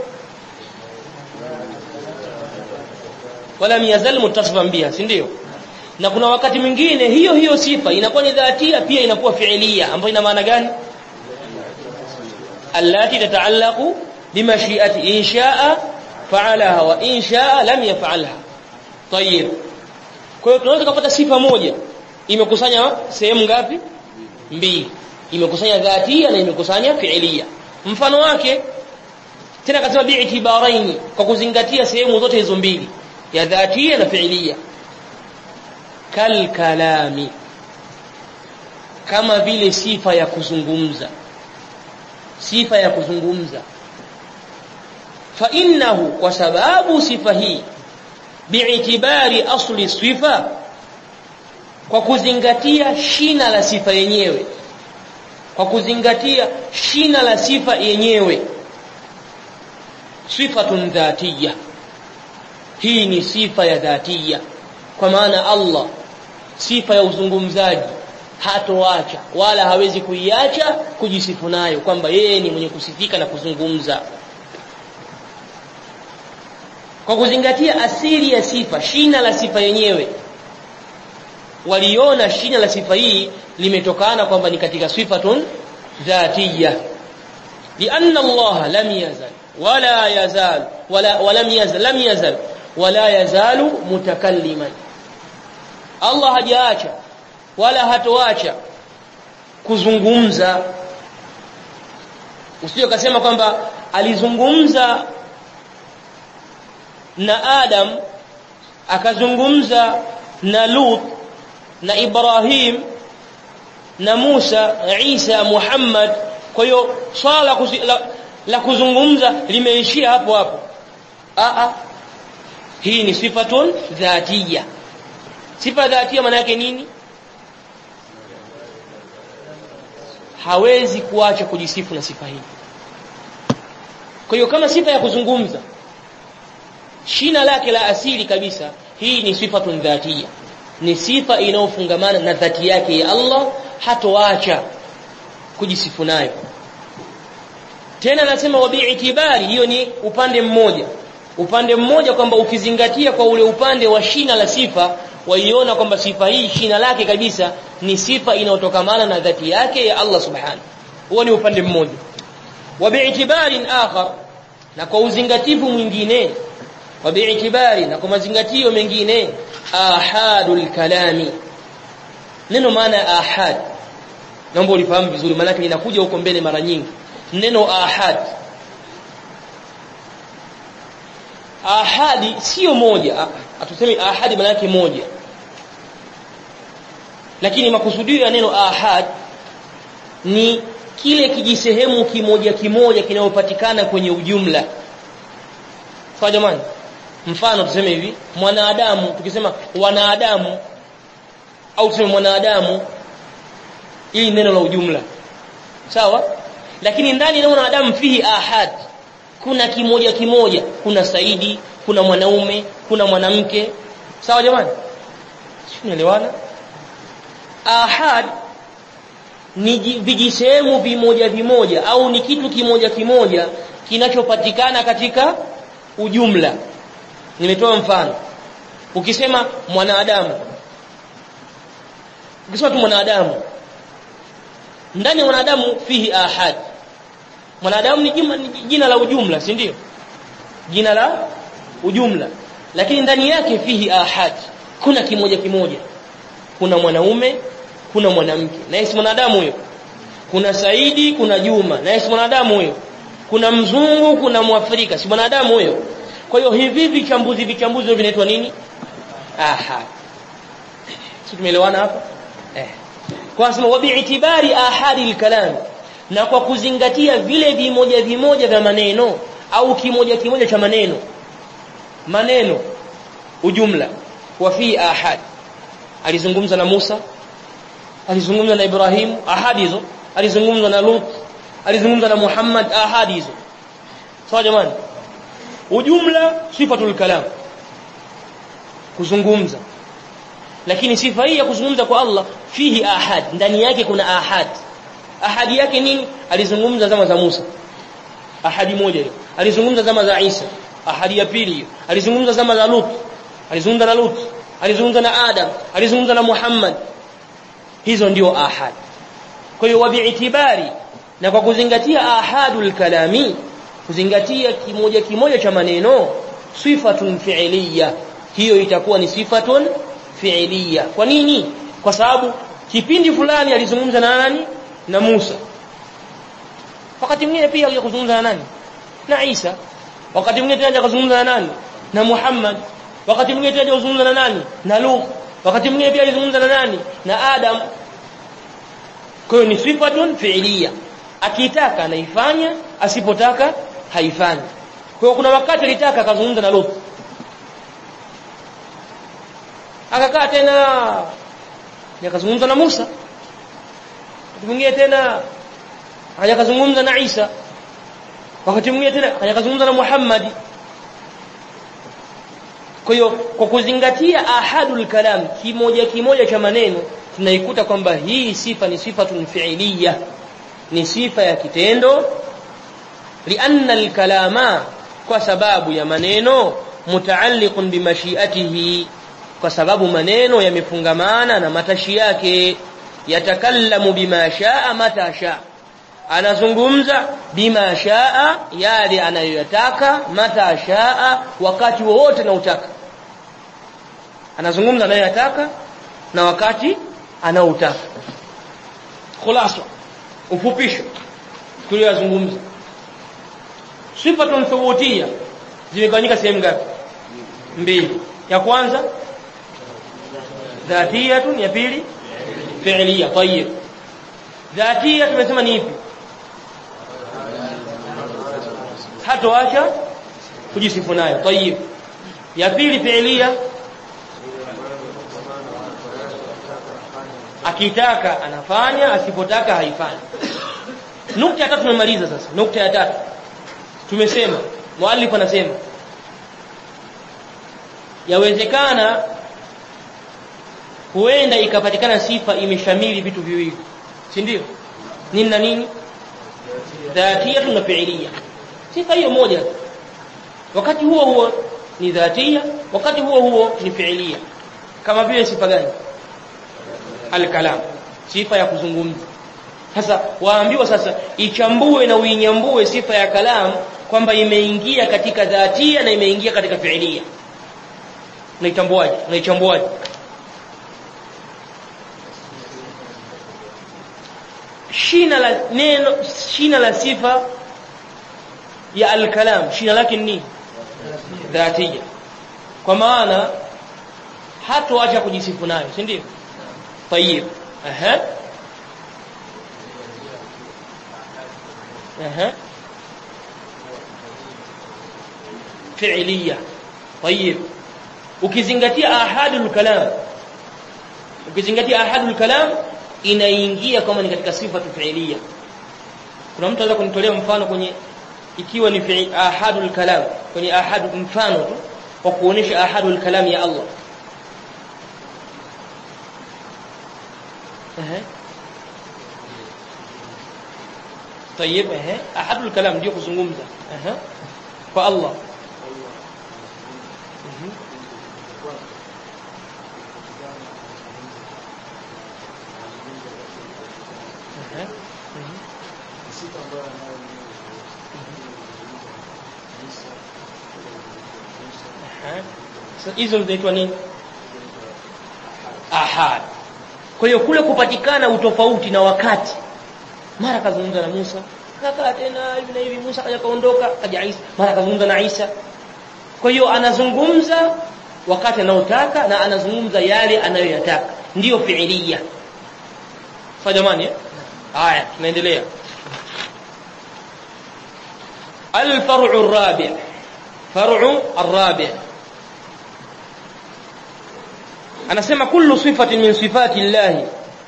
A: wala yazal muttasifan biha si ndio na kuna wakati mwingine hiyo hiyo sifa inakuwa ni dhatia pia inakuwa fi'liya ambayo ina maana gani allati tataallaqu bimashiati in sha'a fa'alaha wa in sha'a lam yaf'alha tayib kwa hiyo tunaweza kupata sifa moja imekusanya sehemu ngapi mbili imekusanya dhatia na imekusanya fi'liya mfano wake tena kasema bi'tibaraini kwa kuzingatia sehemu zote hizo mbili ya dhatia na fi'liya kal kalami kama vile sifa ya kuzungumza sifa ya kuzungumza fa innahu kwa sababu sifa hii bi'tibari asli sifa kwa kuzingatia shina la sifa yenyewe kwa kuzingatia shina la sifa yenyewe sifatun dhatiyya hii ni sifa ya dhatia kwa maana Allah sifa ya uzungumzaji hatoacha wala hawezi kuiacha kujisifu nayo kwamba yeye ni mwenye kusifika na kuzungumza kwa kuzingatia asili ya sifa shina la sifa yenyewe waliona shina la sifa hii limetokana kwamba ni katika sifatun dhatiyya lianna Allah lam yazal wala yazal wala walam yazal lam yazal wala yazalu mutakalliman Allah hajaacha wala hatoacha kuzungumza usije ukasema kwamba alizungumza na Adam akazungumza na Lut na Ibrahim na Musa Isa Muhammad kwa hiyo swala la, la kuzungumza limeishia hapo hapo a a hii ni sifatun dhatiya sifa dhatia maana yake nini hawezi kuacha kujisifu na sifa hii kwa hiyo kama sifa ya kuzungumza shina lake la asili kabisa hii ni sifatun dhatiya ni sifa inayofungamana na dhati yake ya Allah hatoacha kujisifu nayo tena anasema wa bi'tibari hiyo ni upande mmoja upande mmoja kwamba ukizingatia kwa ule upande wa shina la sifa waiona kwamba sifa hii shina lake kabisa ni sifa inayotokamana na dhati yake ya Allah subhanahu huo ni upande mmoja wa bi'tibarin akhar na kwa uzingatifu mwingine wa bi'tibari na kwa mazingatio mengine ahadul kalami neno maana ahad naomba ulifahamu vizuri maana linakuja huko mbele mara nyingi neno ahad ahadi sio moja atuseme ahadi maana yake moja lakini makusudio ya neno ahad ni kile kijisehemu kimoja kimoja kinayopatikana kwenye ujumla sawa jamani mfano tuseme hivi mwanadamu tukisema wanadamu au tuseme mwanadamu ili neno la ujumla sawa lakini ndani ya mwanadamu fihi ahad kuna kimoja kimoja kuna Saidi kuna mwanaume kuna mwanamke sawa jamani tunaelewana ahad ni vijisehemu vimoja vimoja au ni kitu kimoja kimoja kinachopatikana katika ujumla nimetoa mfano ukisema mwanadamu ukisema tu mwanadamu ndani ya mwanadamu fihi ahad mwanadamu ni jina, ni jina la ujumla si ndio jina la ujumla lakini ndani yake fihi ahad kuna kimoja kimoja kuna mwanaume kuna mwanamke na yeye mwanadamu huyo kuna Saidi kuna Juma na yeye mwanadamu huyo kuna mzungu kuna mwafrika si mwanadamu huyo kwa hiyo hivi vichambuzi vichambuzi vinaitwa nini ahad sisi tumeelewana hapa eh kwa sababu wabi'tibari ahadi al-kalam na kwa kuzingatia vile vimoja vimoja vya maneno au kimoja kimoja cha maneno maneno ujumla wa fi ahad alizungumza na Musa alizungumza na Ibrahim ahadi hizo alizungumza na Lut alizungumza na Muhammad ahadi hizo sawa jamani ujumla sifatul kalam kuzungumza lakini sifa hii ya kuzungumza kwa Allah fihi ahad ndani yake kuna ahad ahadi yake nini alizungumza zama za Musa ahadi moja hiyo alizungumza zama za Isa ahadi ya pili hiyo alizungumza zama za Lut alizungumza na Lut alizungumza na Adam alizungumza na Muhammad hizo ndio ahad kwa hiyo wabi'tibari na kwa kuzingatia ahadul kalami kuzingatia kimoja kimoja cha maneno sifatun fi'liya hiyo itakuwa ni sifatun fi'liya kwa nini kwa sababu kipindi fulani alizungumza na nani na Musa wakati mwingine pia alikuzungumza na nani na Isa wakati mwingine tena akazungumza na nani na Muhammad wakati mwingine tena akazungumza na nani na Lut wakati mwingine pia alizungumza na nani na Adam kwa hiyo ni sifatun fi'liya akitaka anaifanya asipotaka haifanyi kwa hiyo kuna wakati alitaka akazungumza na Lut akakaa tena akazungumza na Musa wakati mwingine tena akaja kazungumza na Isa wakati mwingine tena akaja kazungumza na Muhammad kwa hiyo kwa kuzingatia ahadul kalam kimoja kimoja cha maneno tunaikuta kwamba hii sifa ni sifatun fi'liya ni sifa ya kitendo lianna alkalama kwa sababu ya maneno mutaalliqun bimashiatihi kwa sababu maneno yamefungamana na matashi yake yatakallamu bima shaa mata shaa anazungumza bima shaa yale anayoyataka mata shaa wakati wowote anautaka anazungumza anayoyataka na wakati anaoutaka khulasa ufupisho tuliyozungumza sifatun thubutia zimegawanyika sehemu ngapi mbili ya kwanza dhatiyatun ya pili fi'liya tayyib dhatia tumesema ni ipi hatoacha kujisifu nayo tayyib ya pili fi'liya akitaka anafanya asipotaka haifanyi nukta ya tatu tumemaliza sasa nukta ya tatu tumesema muallif anasema yawezekana huenda ikapatikana sifa imeshamili vitu viwili si ndio nini na nini dhatia na fi'liya sifa hiyo moja wakati huo huo ni dhatia wakati huo huo ni fi'liya kama vile sifa gani alkalam sifa ya kuzungumza sasa waambiwa sasa ichambue na uinyambue sifa ya kalam kwamba imeingia katika dhatia na imeingia katika fi'liya unaitambuaje unaichambuaje shina la neno shina la sifa ya alkalam shina lake ni dhatia kwa maana hatoacha kujisifu nayo si ndio طيب اها اها فعليه طيب ukizingatia ahadul kalam ukizingatia ahadul kalam inaingia kama ni katika sifa fi'liya kuna mtu anaweza kunitolea mfano kwenye ikiwa ni fi'il ahadul kalam kwenye ahad mfano tu kwa kuonesha ahadul kalam ya Allah ehe طيب ehe ahadul kalam ndio kuzungumza ehe kwa Allah hizo zinaitwa nini ahad kwa hiyo kule kupatikana utofauti na wakati mara kazungumza na Musa kaka tena hivi na hivi Musa kaja kaondoka kaja Isa mara kazungumza na Isa kwa hiyo anazungumza wakati anaotaka na anazungumza yale anayoyataka ndiyo fiilia fa jamani haya tunaendelea الفرع الرابع فرع الرابع anasema kullu sifatin min sifati llahi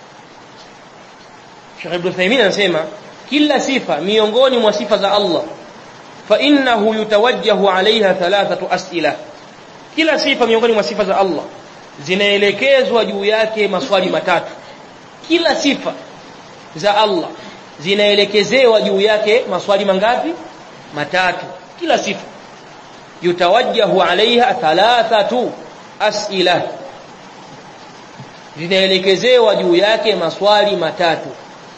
A: Sheikh Ibn Uthaymeen anasema kila sifa miongoni mwa sifa za Allah fa innahu yutawajjahu alaiha thalathatu as'ila kila sifa miongoni mwa sifa za Allah zinaelekezwa juu yake maswali matatu kila sifa za Allah zinaelekezewa juu yake maswali mangapi matatu kila sifa yutawajjahu alaiha thalathatu as'ila zinaelekezewa juu yake maswali matatu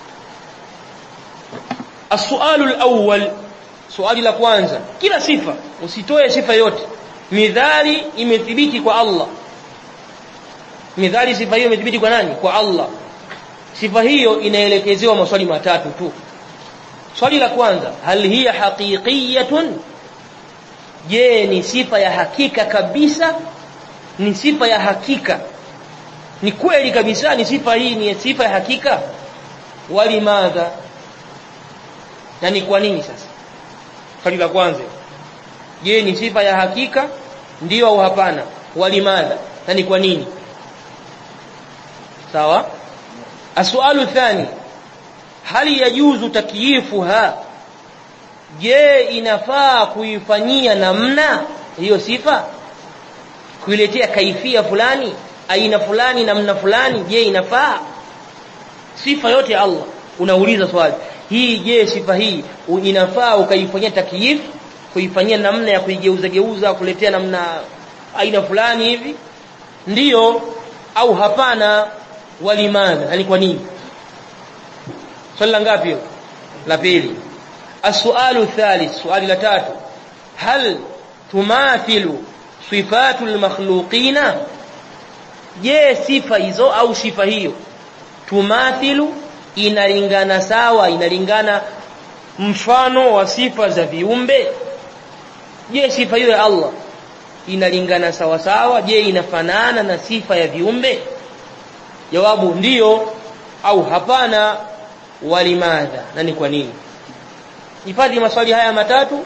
A: السؤال الأول swali la kwanza kila sifa usitoe sifa yote midhali imethibiti kwa Allah midhali sifa hiyo imethibiti kwa nani kwa Allah sifa hiyo inaelekezewa maswali matatu tu swali la kwanza hal hiya haqiqiyatun je ni sifa ya hakika kabisa ni sifa ya hakika ni kweli kabisa ni sifa hii ni sifa ya hakika walimadha na ni kwa nini sasa swali la kwanza je ni sifa ya hakika ndio au hapana walimadha na ni kwa nini sawa السؤال الثاني hali yajuzu takyifuha je inafaa kuifanyia namna hiyo sifa kuiletea kaifia fulani aina fulani namna fulani je inafaa sifa yote ya Allah unauliza swali hii je sifa hii inafaa ukaifanyia takyif kuifanyia namna ya kuigeuza geuza kuletea namna aina fulani hivi ndiyo au hapana walimadha yani kwa nini swali la ngapi la pili السؤال الثالث سؤال la tatu هل تماثل صفات المخلوقين je sifa hizo au sifa hiyo tumathilu inalingana sawa inalingana mfano wa sifa za viumbe je sifa hiyo ya Allah inalingana sawa sawa je inafanana na sifa ya viumbe jawabu ndiyo au hapana walimadha na ni kwa nini hifadhi maswali haya matatu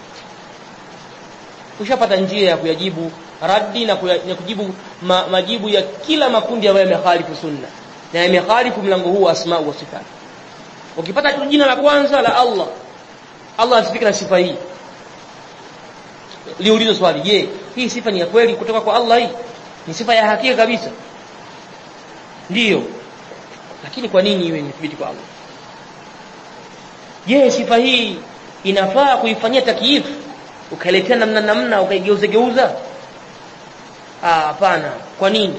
A: ushapata njia ya kuyajibu raddi na, kuya, na kujibu ma, majibu ya kila makundi ambayo yamekhalifu sunna na yamekhalifu mlango huu wa asma wa sifat ukipata tu jina la kwanza la Allah Allah asifika na sifa hii liulizo swali je hii sifa ni ya kweli kutoka kwa Allah hii ni sifa ya hakika kabisa ndiyo lakini kwa nini iwe imethibiti kwa Allah je sifa hii inafaa kuifanyia takyif ukailetea namna namna ukaigeuza geuza ah hapana kwa nini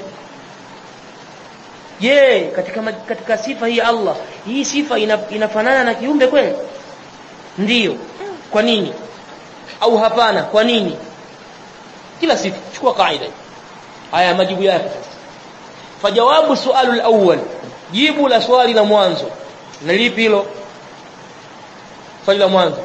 A: je katika katika sifa hii Allah hii sifa ina, inafanana na kiumbe kweli ndiyo kwa nini au hapana kwa nini kila sifa chukua kaida haya majibu yake sasa fajawabu sualu al-awwal jibu la swali la mwanzo na lipi hilo swali la mwanzo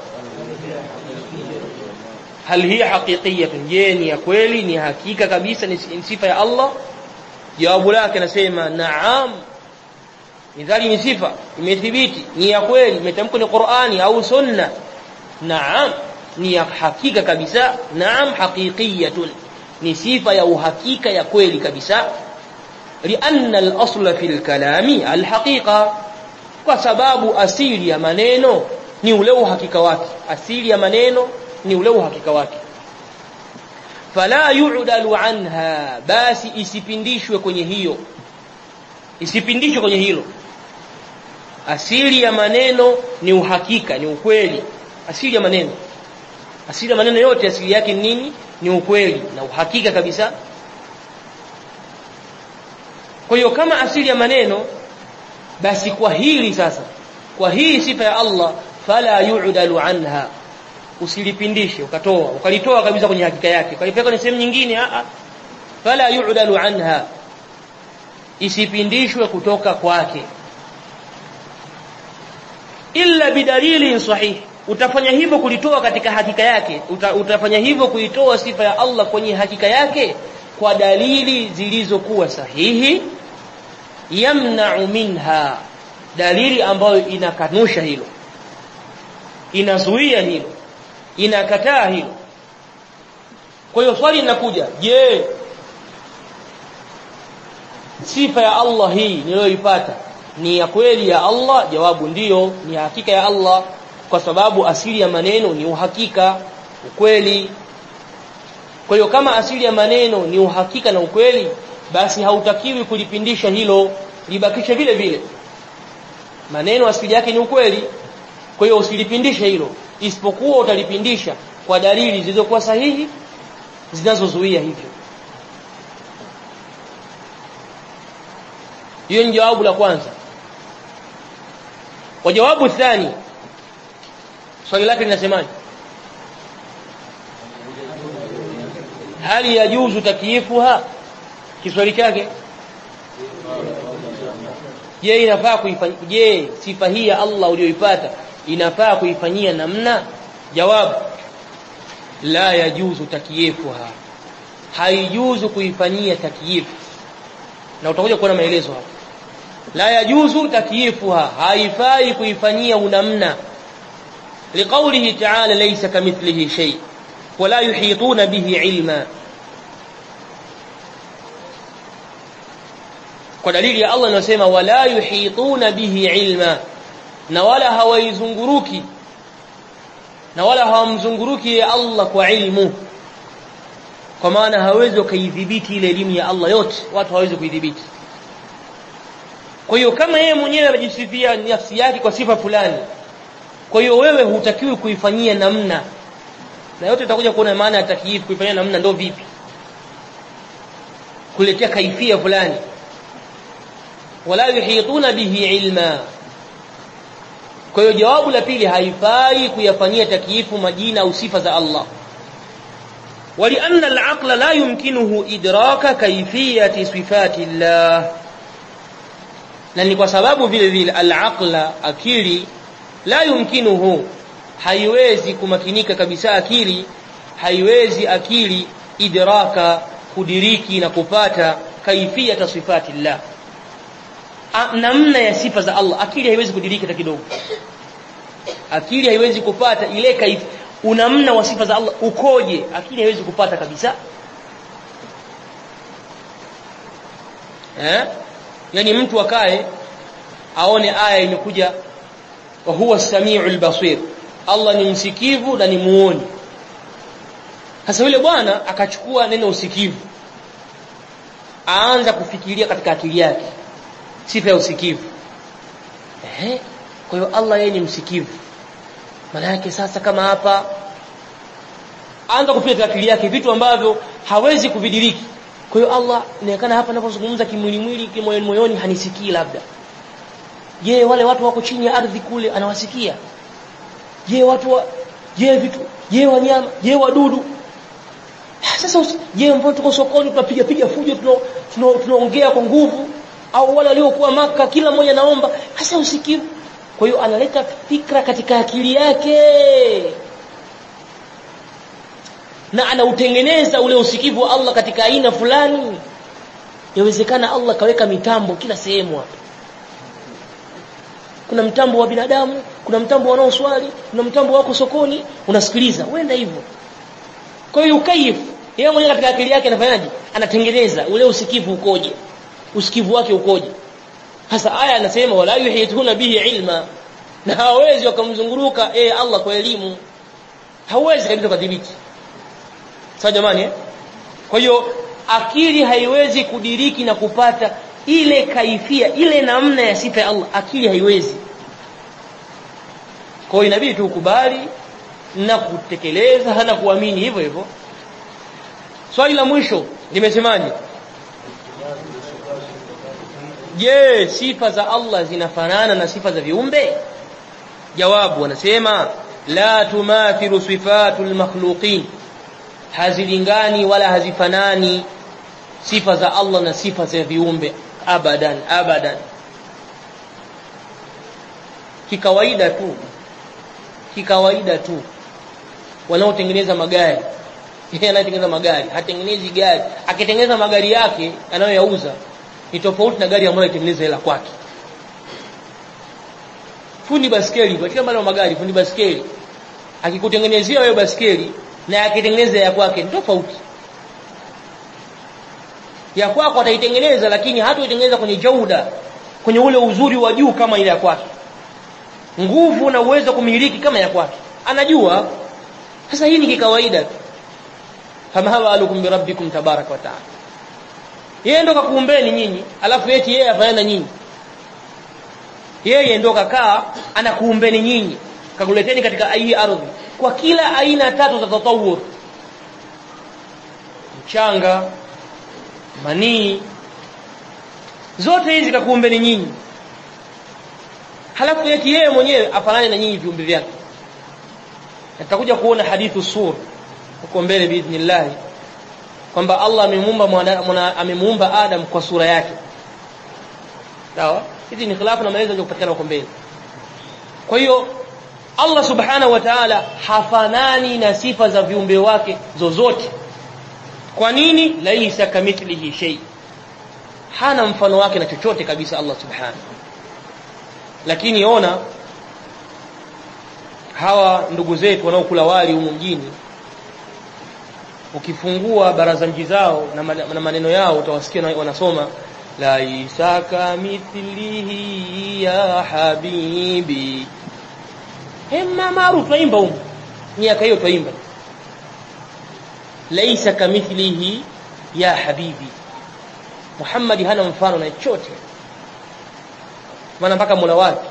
A: hal hiya haqiqiyatun je ni ya kweli ni hakika kabisa ni sifa ya Allah jawabu lake nasema naam midhali ni sifa imethibiti ni ya kweli imetamkwa ni Qur'ani au sunna naam ni ya hakika kabisa naam haqiqiyatun ni sifa ya uhakika ya kweli kabisa lianna al-asla fi al-kalami al-haqiqa kwa sababu asili ya maneno ni ule uhakika wake asili ya maneno ni ule uhakika wake fala yu'dalu anha basi isipindishwe kwenye hiyo isipindishwe kwenye hilo asili ya maneno ni uhakika ni ukweli asili ya maneno asili ya maneno yote asili yake ni nini ni ukweli na uhakika kabisa kwa hiyo kama asili ya maneno basi kwa hili sasa kwa hii sifa ya Allah fala yu'dalu anha usilipindishe ukatoa ukalitoa kabisa kwenye hakika yake ukalipeka kwenye sehemu nyingine a a fala yu'dalu anha isipindishwe kutoka kwake illa bidalili sahih utafanya hivyo kulitoa katika hakika yake Uta, utafanya hivyo kuitoa sifa ya Allah kwenye hakika yake kwa dalili zilizokuwa sahihi yamna'u minha dalili ambayo inakanusha hilo inazuia hilo inakataa hilo kwa hiyo swali linakuja je sifa ya Allah hii niliyoipata ni ya kweli ya Allah jawabu ndiyo ni hakika ya Allah kwa sababu asili ya maneno ni uhakika ukweli kwa hiyo kama asili ya maneno ni uhakika na ukweli basi hautakiwi kulipindisha hilo libakishe vile vile maneno asili yake ni ukweli kwa hiyo usilipindishe hilo isipokuwa utalipindisha kwa dalili zilizokuwa sahihi zinazozuia hivyo hiyo ni jawabu la kwanza kwa jawabu thani swali lake linasemaje hali yajuzu takyifuha kiswali chake je inafaa kuifanyia je sifa hii ya Allah uliyoipata inafaa kuifanyia namna jawabu la yajuzu takyifuha haijuzu kuifanyia takyif na utakuja kuona maelezo hapa la yajuzu takyifuha haifai kuifanyia unamna liqaulihi ta'ala laysa kamithlihi shay wala yuhituna bihi ilma kwa dalili ya Allah inasema wala yuhituna bihi ilma na wala hawaizunguruki na wala hawamzunguruki ya Allah kwa ilmu kwa maana hawezi wakaidhibiti ile elimu ya Allah yote watu hawezi kuidhibiti kwa hiyo kama yeye mwenyewe anajisifia nafsi yake kwa sifa fulani kwa hiyo wewe hutakiwi kuifanyia namna na yote utakuja kuona maana ya takyifu kuifanyia namna ndo vipi kuletea kaifia fulani wala yuhituna bihi ilma kwa hiyo jawabu la pili haifai kuyafanyia takyifu majina au sifa za Allah ولأن العقل لا يمكنه إدراك كيفية صفات الله na ni kwa sababu vile vile al-aqla akili la yumkinuhu haiwezi kumakinika kabisa akili haiwezi akili idraka kudiriki na kupata kaifiyata sifati llah namna ya sifa za Allah akili haiwezi kudiriki hata kidogo akili haiwezi kupata ile kaifi unamna wa sifa za Allah ukoje akili haiwezi kupata kabisa eh yani mtu akae aone aya imekuja wa huwa samiul basir Allah ni msikivu na ni muoni sasa yule bwana akachukua neno usikivu aanza kufikiria katika akili yake sifa ya usikivu ehe kwa hiyo Allah yeye ni msikivu maana yake sasa kama hapa anza kufikiria katika akili yake vitu ambavyo hawezi kuvidiriki kwa hiyo Allah inaonekana hapa ninapozungumza kimwili mwili kimoyoni moyoni hanisikii labda je wale watu wako chini ya ardhi kule anawasikia je watu wa je vitu je wanyama je wadudu sasa je mbona tuko sokoni tunapiga piga fujo tunaongea kwa nguvu au wale waliokuwa maka kila mmoja naomba hasa usikivu kwa hiyo analeta fikra katika akili yake na anautengeneza ule usikivu wa Allah katika aina fulani yawezekana Allah kaweka mitambo kila sehemu hapa kuna mtambo wa binadamu kuna mtambo wanaoswali kuna mtambo wako sokoni unasikiliza uenda hivyo kwa hiyo ukaifu yeye mwenyewe katika akili yake anafanyaje anatengeneza ule usikivu ukoje usikivu wake ukoje hasa aya anasema wala yuhituna bihi ilma na hawezi wakamzunguruka eh Allah kwa elimu hawezi kabisa kudhibiti sawa jamani eh? kwa hiyo akili haiwezi kudiriki na kupata ile kaifia ile namna ya sifa ya Allah akili haiwezi kwa hiyo inabidi tukubali na kutekeleza na kuamini hivyo hivyo swali la mwisho limesemaje je sifa za Allah zinafanana na sifa za viumbe jawabu wanasema la tumathilu sifatul makhluqin hazilingani wala hazifanani sifa za Allah na sifa za viumbe abadan abadan kikawaida tu kikawaida tu wanaotengeneza magari yeye anayetengeneza magari hatengenezi gari akitengeneza magari yake anayoyauza ni tofauti na gari ambayo itengeneza hela kwake fundi baskeli katika mbali wa magari fundi baskeli akikutengenezea wewe baskeli na akitengeneza ya kwake ni tofauti ya kwako ataitengeneza lakini hataitengeneza kwenye jauda kwenye ule uzuri wa juu kama ile ya kwake nguvu na uwezo kumiliki kama ya kwake anajua sasa hii ni kikawaida tu fama hawalukum birabbikum tabaraka wa taala yeye ndo kakuumbeni nyinyi alafu eti yeye afanya na nyinyi yeye ndo kakaa anakuumbeni nyinyi kakuleteni katika hii ardhi kwa kila aina tatu za tatawur mchanga manii zote hizi kakuumbeni nyinyi halafu eti yeye mwenyewe afanane na nyinyi viumbe vyake tutakuja kuona hadithu sur huko mbele biidhnillah kwamba Allah amemuumba amemuumba Adam kwa sura yake sawa hizi ni khilafu na maelezo yanayopatikana huko mbele kwa hiyo Allah subhanahu wa ta'ala hafanani na sifa za viumbe wake zozote kwa nini laisa kamithlihi shay hana mfano wake na chochote kabisa Allah subhanahu lakini ona hawa ndugu zetu wanaokula wali humu mjini ukifungua baraza mji zao na maneno yao utawasikia wanasoma laisa kamithlihi ya habibi hema maarufu twaimba huko miaka hiyo twaimba laisa kamithlihi ya habibi Muhammad hana mfano na chochote maana mpaka Mola wake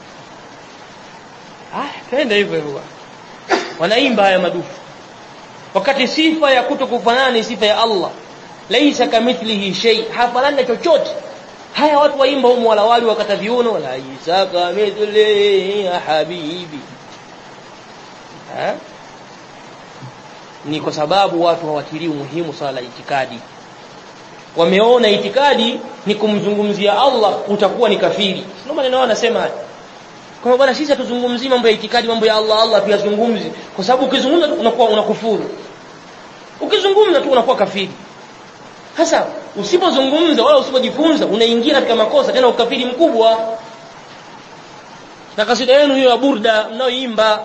A: ah twende hivyo hivyo wanaimba haya madufu wakati sifa ya kutokufanana ni sifa ya Allah laisa kamithlihi shay hafanani na chochote haya watu waimba humu wala wali wakata viuno laisa kamithlihi ya habibi ha? ni kwa sababu watu hawatilii umuhimu swala la itikadi wameona itikadi ni kumzungumzia Allah utakuwa ni kafiri ndio maneno yao anasema haya kwa bwana sisi hatuzungumzii mambo ya itikadi mambo ya Allah Allah tuyazungumzi kwa sababu ukizungumza tu unakuwa unakufuru ukizungumza tu unakuwa kafiri hasa usipozungumza wala usipojifunza unaingia katika makosa tena ukafiri mkubwa na kasida yenu hiyo ya burda mnaoimba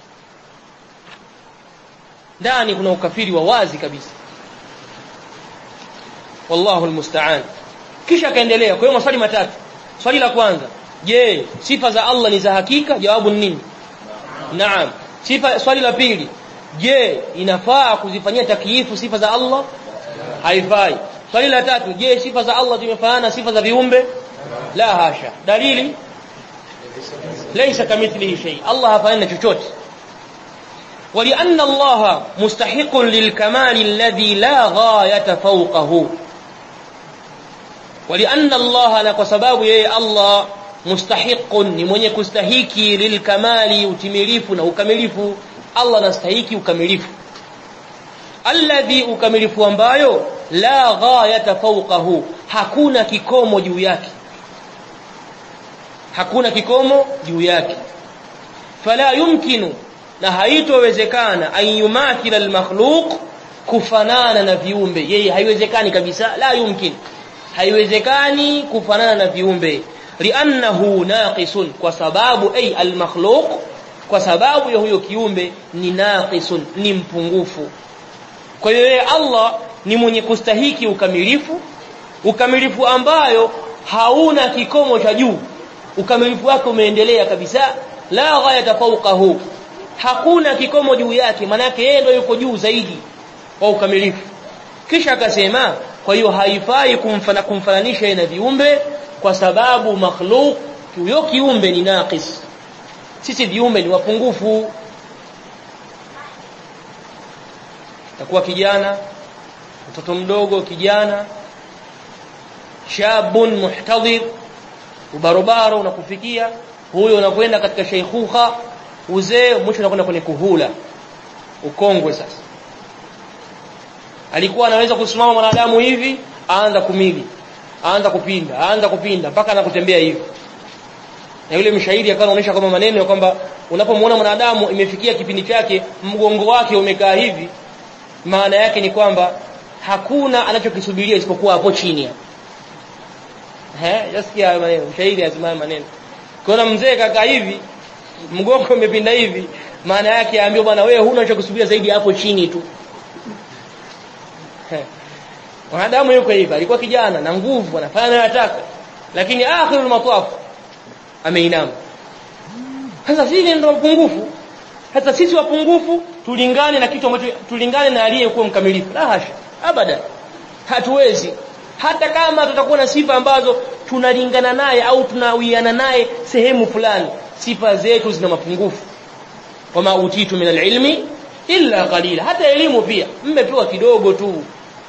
A: ndani kuna ukafiri wa wazi kabisa wallahu almusta'an kisha akaendelea kwa hiyo maswali matatu swali la kwanza je sifa za Allah ni za hakika jawabu ni nini naam sifa swali la pili je inafaa kuzifanyia takyifu sifa za Allah haifai swali la tatu je sifa za Allah zimefanana sifa za viumbe la hasha dalili laysa kamithlihi shay Allah hafanani chochote ولأن الله مستحق للكمال الذي لا غاية فوقه ولأن الله لك سباب يا الله مستحق ni mwenye kustahiki lilkamali utimilifu na ukamilifu Allah anastahiki ukamilifu alladhi ukamilifu ambayo la ghayata fawqahu hakuna kikomo juu yake hakuna kikomo juu yake fala yumkinu na haitowezekana an yumathila almakhluq kufanana na viumbe yeye haiwezekani kabisa la yumkin haiwezekani kufanana na viumbe li'annahu naqisun kwa sababu ay almakhluq kwa sababu ya huyo kiumbe ni naqisun ni mpungufu kwa hiyo yeye Allah ni mwenye kustahiki ukamilifu ukamilifu ambayo hauna kikomo cha juu ukamilifu wake umeendelea kabisa la ghayata fawqahu hakuna kikomo juu yake manake yeye ndio yuko juu zaidi wa ukamilifu kisha akasema kwa hiyo haifai kumfana kumfananisha na viumbe kwa sababu makhluq huyo kiumbe ni naqis sisi viumbe ni wapungufu takuwa kijana mtoto mdogo kijana shabun muhtadhir ubarobaro unakufikia huyo unakwenda katika sheikhuha uzee mwisho unakwenda kwenye kuhula ukongwe sasa alikuwa anaweza kusimama mwanadamu hivi aanza kumili aanza kupinda aanza kupinda mpaka anakutembea hivi na yule mshairi akawa anaonyesha kwamba maneno ya kwamba unapomwona mwanadamu imefikia kipindi chake mgongo wake umekaa hivi maana yake ni kwamba hakuna anachokisubiria isipokuwa hapo chini eh yasikia hayo maneno mshairi azima maneno kuna mzee kaka hivi mgongo umepinda hivi maana yake aambiwa bwana wewe huna cha kusubiria zaidi hapo chini tu mwanadamu yuko hivi alikuwa kijana na nguvu anafanya anayotaka lakini akhirul mataf ameinama sasa sisi ndio wapungufu sasa sisi wapungufu tulingane na kitu ambacho tulingane na aliyekuwa mkamilifu la hasha abada hatuwezi hata kama tutakuwa na sifa ambazo tunalingana naye au tunawiana naye sehemu fulani sifa zetu zina mapungufu wama utitu min alilmi illa qalila hata elimu pia mmepewa kidogo tu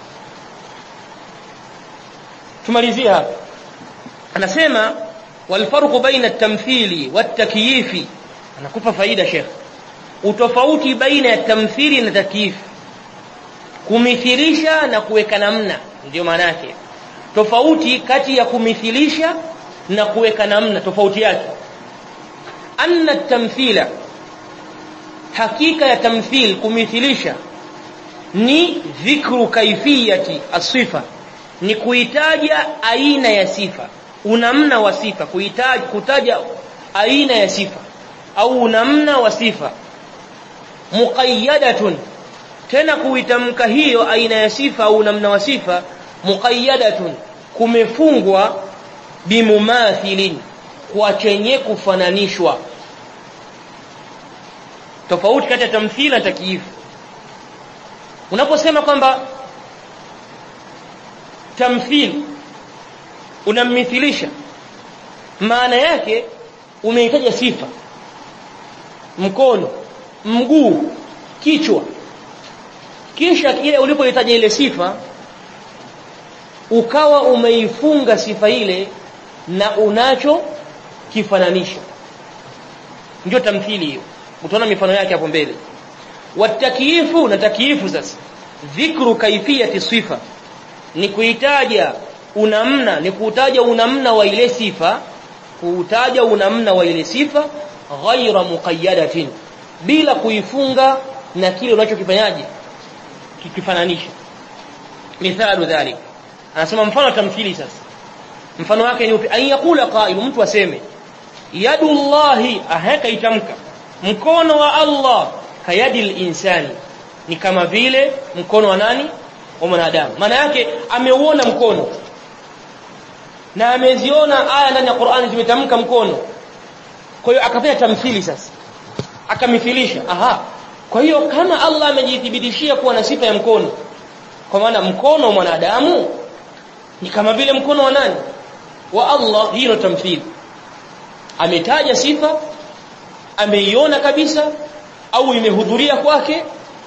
A: tumalizie hapa anasema walfarqu baina at-tamthili wat-takyifi anakupa faida sheikh utofauti baina ya tamthili na takyif kumithilisha na kuweka namna ndio maana yake tofauti kati ya kumithilisha na kuweka namna tofauti yake anna tamthila hakika ya tamthil kumithilisha ni dhikru kaifiyati asifa ni kuitaja aina ya sifa unamna wa sifa kuitaja kutaja aina ya sifa au unamna wa sifa muqayyadatun tena kuitamka hiyo aina ya sifa au namna wa sifa muqayyadatun kumefungwa bimumathilin kwa chenye kufananishwa tofauti kati ya tamthili na takyifu unaposema kwamba tamthili unammithilisha maana yake umehitaja sifa mkono mguu kichwa kisha ile ulipohitaja ile sifa ukawa umeifunga sifa ile na unacho kifananisha ndio tamthili hiyo utaona mifano yake hapo mbele watakiifu na takiifu sasa dhikru kaifiyati sifa ni kuitaja unamna ni kuutaja unamna wa ile sifa kuutaja unamna wa ile sifa ghaira muqayyadatin bila kuifunga na kile unachokifanyaje kikifananisha mithalu dhalik anasema mfano tamthili sasa mfano wake ni upi an yaqula qa'il mtu aseme yadullahi ahaka itamka mkono wa Allah kayadil insani ni kama vile mkono wa nani wa mwanadamu maana yake ameuona mkono na ameziona aya ndani ya Qur'ani zimetamka mkono kwa hiyo akafanya tamthili sasa akamithilisha aha kwa hiyo kama Allah amejithibitishia kuwa na sifa ya mkono kwa maana mkono wa mwanadamu ni kama vile mkono wa nani wa Allah hiyo tamthili ametaja sifa ameiona kabisa au imehudhuria kwake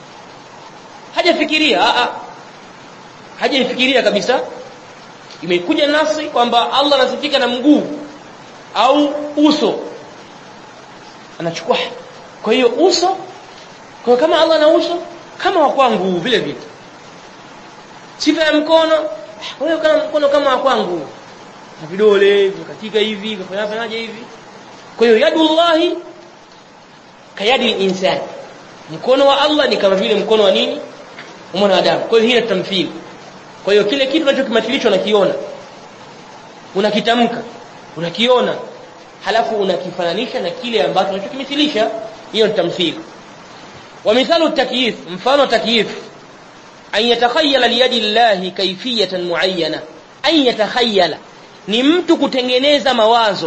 A: hajafikiria a a hajaifikiria kabisa imekuja nafsi kwamba Allah anasifika na mguu au uso anachukua kwa hiyo uso kwa kama Allah na uso kama wa kwangu vile vile sifa ya mkono wewe kama mkono kama wa kwangu na vidole katika hivi kafanya fanyaje hivi kwa hiyo yadullahi kayadi insan mkono wa Allah ni kama vile mkono wa nini wa mwanadamu kwa hiyo hii ni tamthili kwa hiyo kile kitu unachokimathilishwa unakiona unakitamka unakiona halafu unakifananisha na kile ambacho unachokimithilisha hiyo ni tamthili wa mithalu takyif mfano takyif an yatakhayyala liyadi llahi kayfiyatan muayyana an yatakhayyala ni mtu kutengeneza mawazo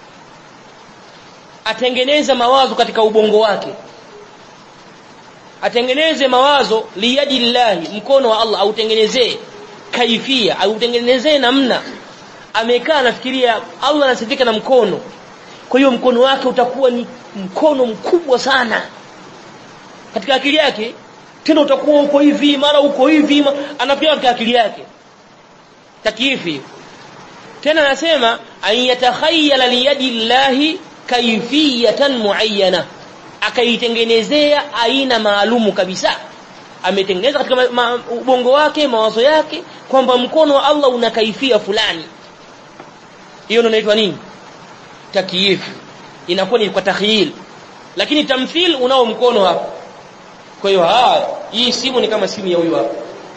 A: atengeneza mawazo katika ubongo wake atengeneze mawazo liyadi llahi mkono wa Allah autengenezee kaifia autengenezee namna amekaa anafikiria Allah anasifika na mkono kwa hiyo mkono wake utakuwa ni mkono mkubwa sana katika akili yake tena utakuwa uko hivi mara uko hivi anafikiria katika akili yake takifi tena anasema an yatakhayyala liyadi llahi kaifiyatan muayyana akaitengenezea aina maalumu kabisa ametengeneza katika ma, ma, ubongo wake mawazo yake kwamba mkono wa Allah una kaifia fulani hiyo ndio inaitwa nini takyif inakuwa ni kwa takhyil lakini tamthil unao mkono hapa kwa hiyo hii simu ni kama simu ya huyu hapa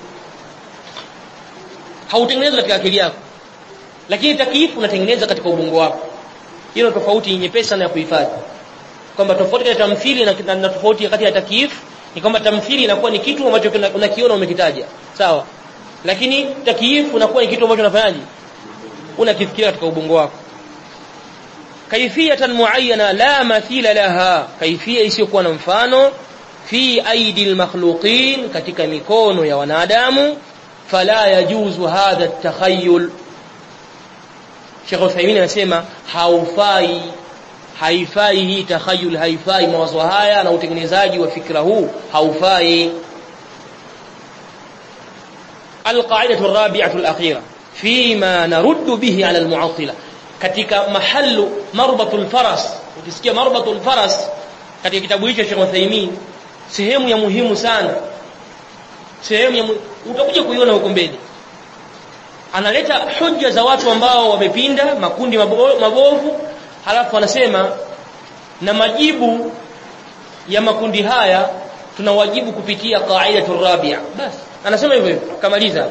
A: hautengenezwa katika akili yako lakini takyif unatengeneza katika ubongo wako hiyo tofauti nyepesi sana ya kuhifadhi kwamba tofauti kati ya tamthili na, na tofauti kati ya takyif ni kwamba tamthili inakuwa ni kitu ambacho unakiona umekitaja sawa lakini takyif unakuwa ni kitu ambacho unafanyaje unakifikiria katika ubongo wako kaifiyatan muayyana la mathila laha kaifia isiyokuwa na mfano fi aidi almakhluqin katika mikono ya wanadamu fala yajuzu hadha at-takhayyul Sheikh Uthaymeen anasema haufai haifai hii takhayul haifai mawazo haya na utengenezaji wa fikra huu haufai القاعده الرابعه الاخيره فيما نرد به على المعطله katika mahallu marbatul faras ukisikia marbatul faras katika kitabu hicho cha Uthaymeen sehemu ya muhimu sana sehemu ya utakuja kuiona huko mbele analeta hoja za watu ambao wamepinda makundi mabovu halafu anasema na majibu ya makundi haya tunawajibu kupitia qaidatu rabia basi anasema hivyo hivyo kamaliza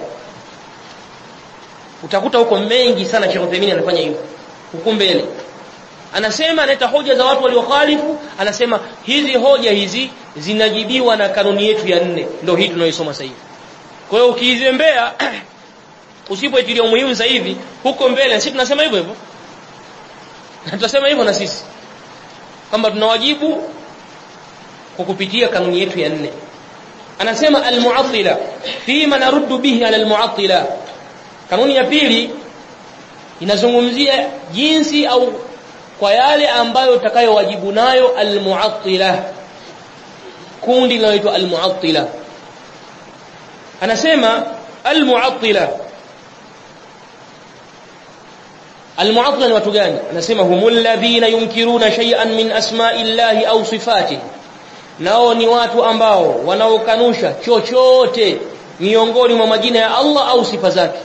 A: utakuta huko mengi sana Sheikh Uthaymeen anafanya hivyo huko mbele anasema analeta hoja za watu waliokhalifu anasema hizi hoja hizi zinajibiwa na kanuni yetu ya nne ndio hii tunayoisoma sasa hivi kwa hiyo ukiizembea usipoitilia umuhimu sasa hivi huko mbele sisi tunasema hivyo hivyo tutasema hivyo na sisi kwamba tunawajibu kwa kupitia kanuni yetu ya nne anasema almu'attila fima naruddu bihi ala almu'attila kanuni ya pili inazungumzia jinsi au kwa yale ambayo utakayowajibu nayo almu'attila kundi linaloitwa almu'attila anasema almu'attila almu'attila ni watu gani anasema humul ladhina yunkiruna shay'an min asma'illahi au sifatihi nao ni watu ambao wanaokanusha chochote miongoni mwa majina ya Allah au sifa zake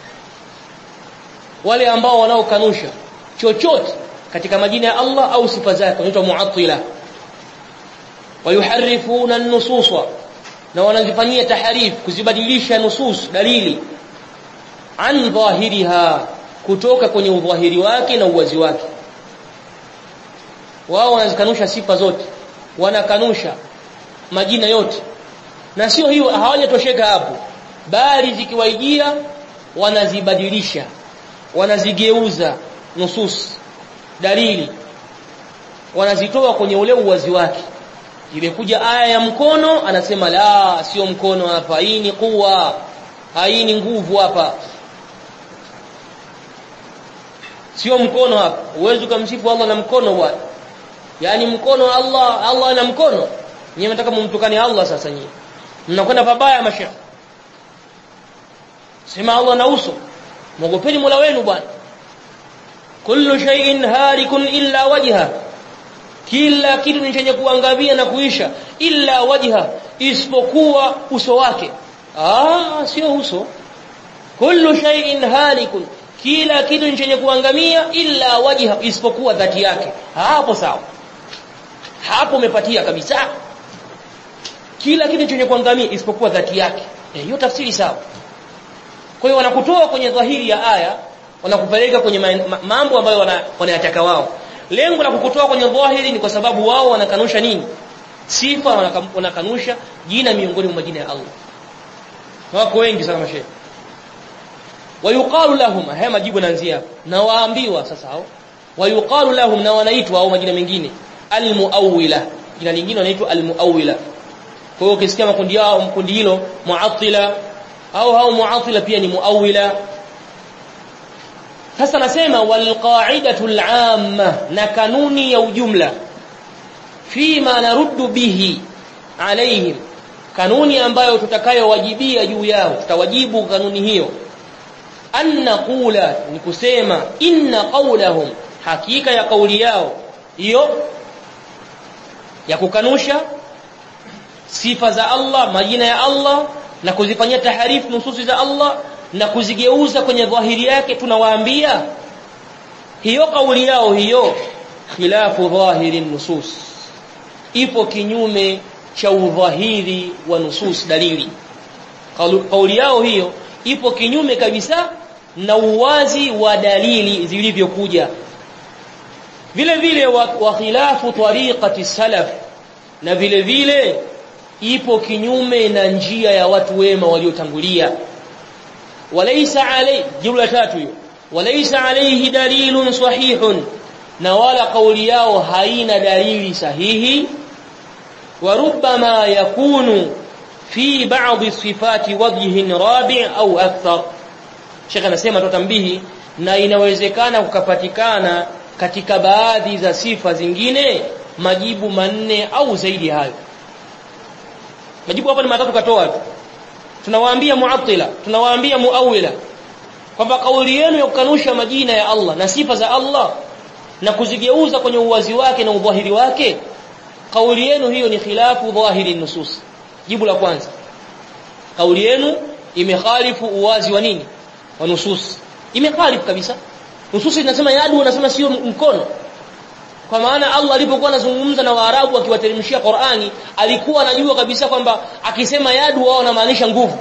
A: wale ambao wanaokanusha chochote katika majina ya Allah au sifa zake wanaitwa mu'attila wayuharifuna an-nusus na wanazifanyia taharif kuzibadilisha nusus dalili an dhahiriha kutoka kwenye udhahiri wake na uwazi wake wao wanazikanusha sifa zote wanakanusha majina yote na sio hiyo hawajatosheka hapo bali zikiwaijia wanazibadilisha wanazigeuza nusus dalili wanazitoa kwenye ule uwazi wake imekuja aya ya mkono anasema la sio mkono hapa hii ni kuwa hii ni nguvu hapa sio mkono hapa uwezi kumsifu Allah na mkono bwana yani mkono Allah Allah ana mkono nyinyi mnataka mumtukane Allah sasa nyinyi mnakwenda pabaya masha sema Allah na uso mwogopeni Mola wenu bwana kullu shay'in harikun illa wajha kila kitu ni chenye kuangamia na kuisha illa wajha isipokuwa uso wake ah sio uso kullu shay'in halikun kila kitu ni chenye kuangamia illa wajha isipokuwa dhati yake hapo sawa hapo umepatia kabisa kila kitu chenye kuangamia isipokuwa dhati yake hiyo e, tafsiri sawa kwa hiyo wanakutoa kwenye dhahiri ya aya wanakupeleka kwenye mambo ambayo wanayataka wao lengo la kukutoa kwenye dhahiri ni kwa sababu wao wanakanusha nini sifa wanakanusha jina miongoni mwa majina ya Allah wako wengi sana mashehe wayuqalu lahum haya majibu naanzia na waambiwa sasa hao wayuqalu lahum na wanaitwa au majina mengine almuawwila jina lingine wanaitwa almuawwila kwa hiyo ukisikia makundi yao mkundi hilo muattila au hao muattila pia ni muawwila sasa nasema walqa'idatu al'amma na kanuni ya ujumla fima naruddu bihi alaihim kanuni ambayo tutakayowajibia juu yao tutawajibu kanuni hiyo an naqula ni kusema inna qawlahum hakika ya kauli yao hiyo ya kukanusha sifa za Allah majina ya Allah na kuzifanyia taharifu nususi za Allah na kuzigeuza kwenye dhahiri yake tunawaambia hiyo kauli yao hiyo khilafu dhahiri nusus ipo kinyume cha udhahiri wa nusus dalili kauli yao hiyo ipo kinyume kabisa na uwazi wa dalili zilivyokuja vile vile wa, wa khilafu tariqati salaf na vile vile ipo kinyume na njia ya watu wema waliotangulia walaysa alay jumla tatu hiyo walaysa alayhi dalilun sahihun na wala kauli yao haina dalili sahihi wa rubbama yakunu fi ba'd sifati wajhin rabi' au akthar Sheikh anasema tutambihi na inawezekana kukapatikana katika baadhi za sifa zingine majibu manne au zaidi hayo majibu hapa ni matatu katoa tu tunawaambia muattila tunawaambia muawila kwamba kauli yenu ya kukanusha majina ya Allah na sifa za Allah na kuzigeuza kwenye uwazi wake na udhahiri wake kauli yenu hiyo ni khilafu dhahiri nusus jibu la kwanza kauli yenu imekhalifu uwazi wa nini wa nusus imekhalifu kabisa nusus inasema yadu wanasema sio mkono kwa maana Allah alipokuwa anazungumza na Waarabu akiwateremshia Qur'ani alikuwa anajua kabisa kwamba akisema yadu wao wanamaanisha nguvu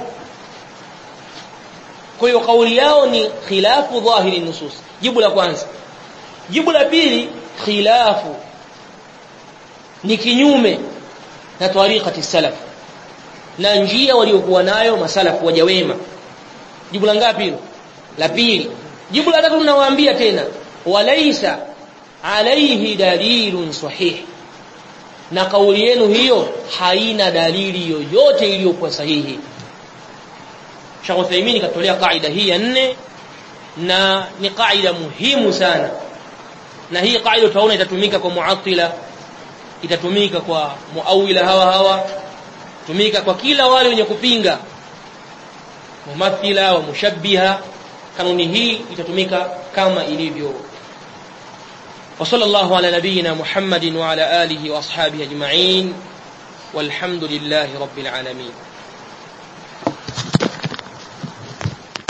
A: kwa hiyo kauli yao ni khilafu dhahiri nusus jibu la kwanza jibu la pili khilafu ni kinyume na tariqati salaf na njia waliokuwa nayo masalafu waja wema jibu la ngapi hilo la pili jibu la tatu ninawaambia tena walaisa alaihi dalilun sahih na kauli yenu hiyo haina dalili yoyote iliyokuwa sahihi Sheikh Uthaymeen katolea kaida hii ya nne na ni kaida muhimu sana na hii kaida utaona itatumika kwa muatila itatumika kwa muawila hawa hawa tumika kwa kila wale wenye kupinga mumathila wa mushabbiha kanuni hii itatumika kama ilivyo وصلى الله على نبينا محمد وعلى آله وأصحابه أجمعين والحمد لله رب العالمين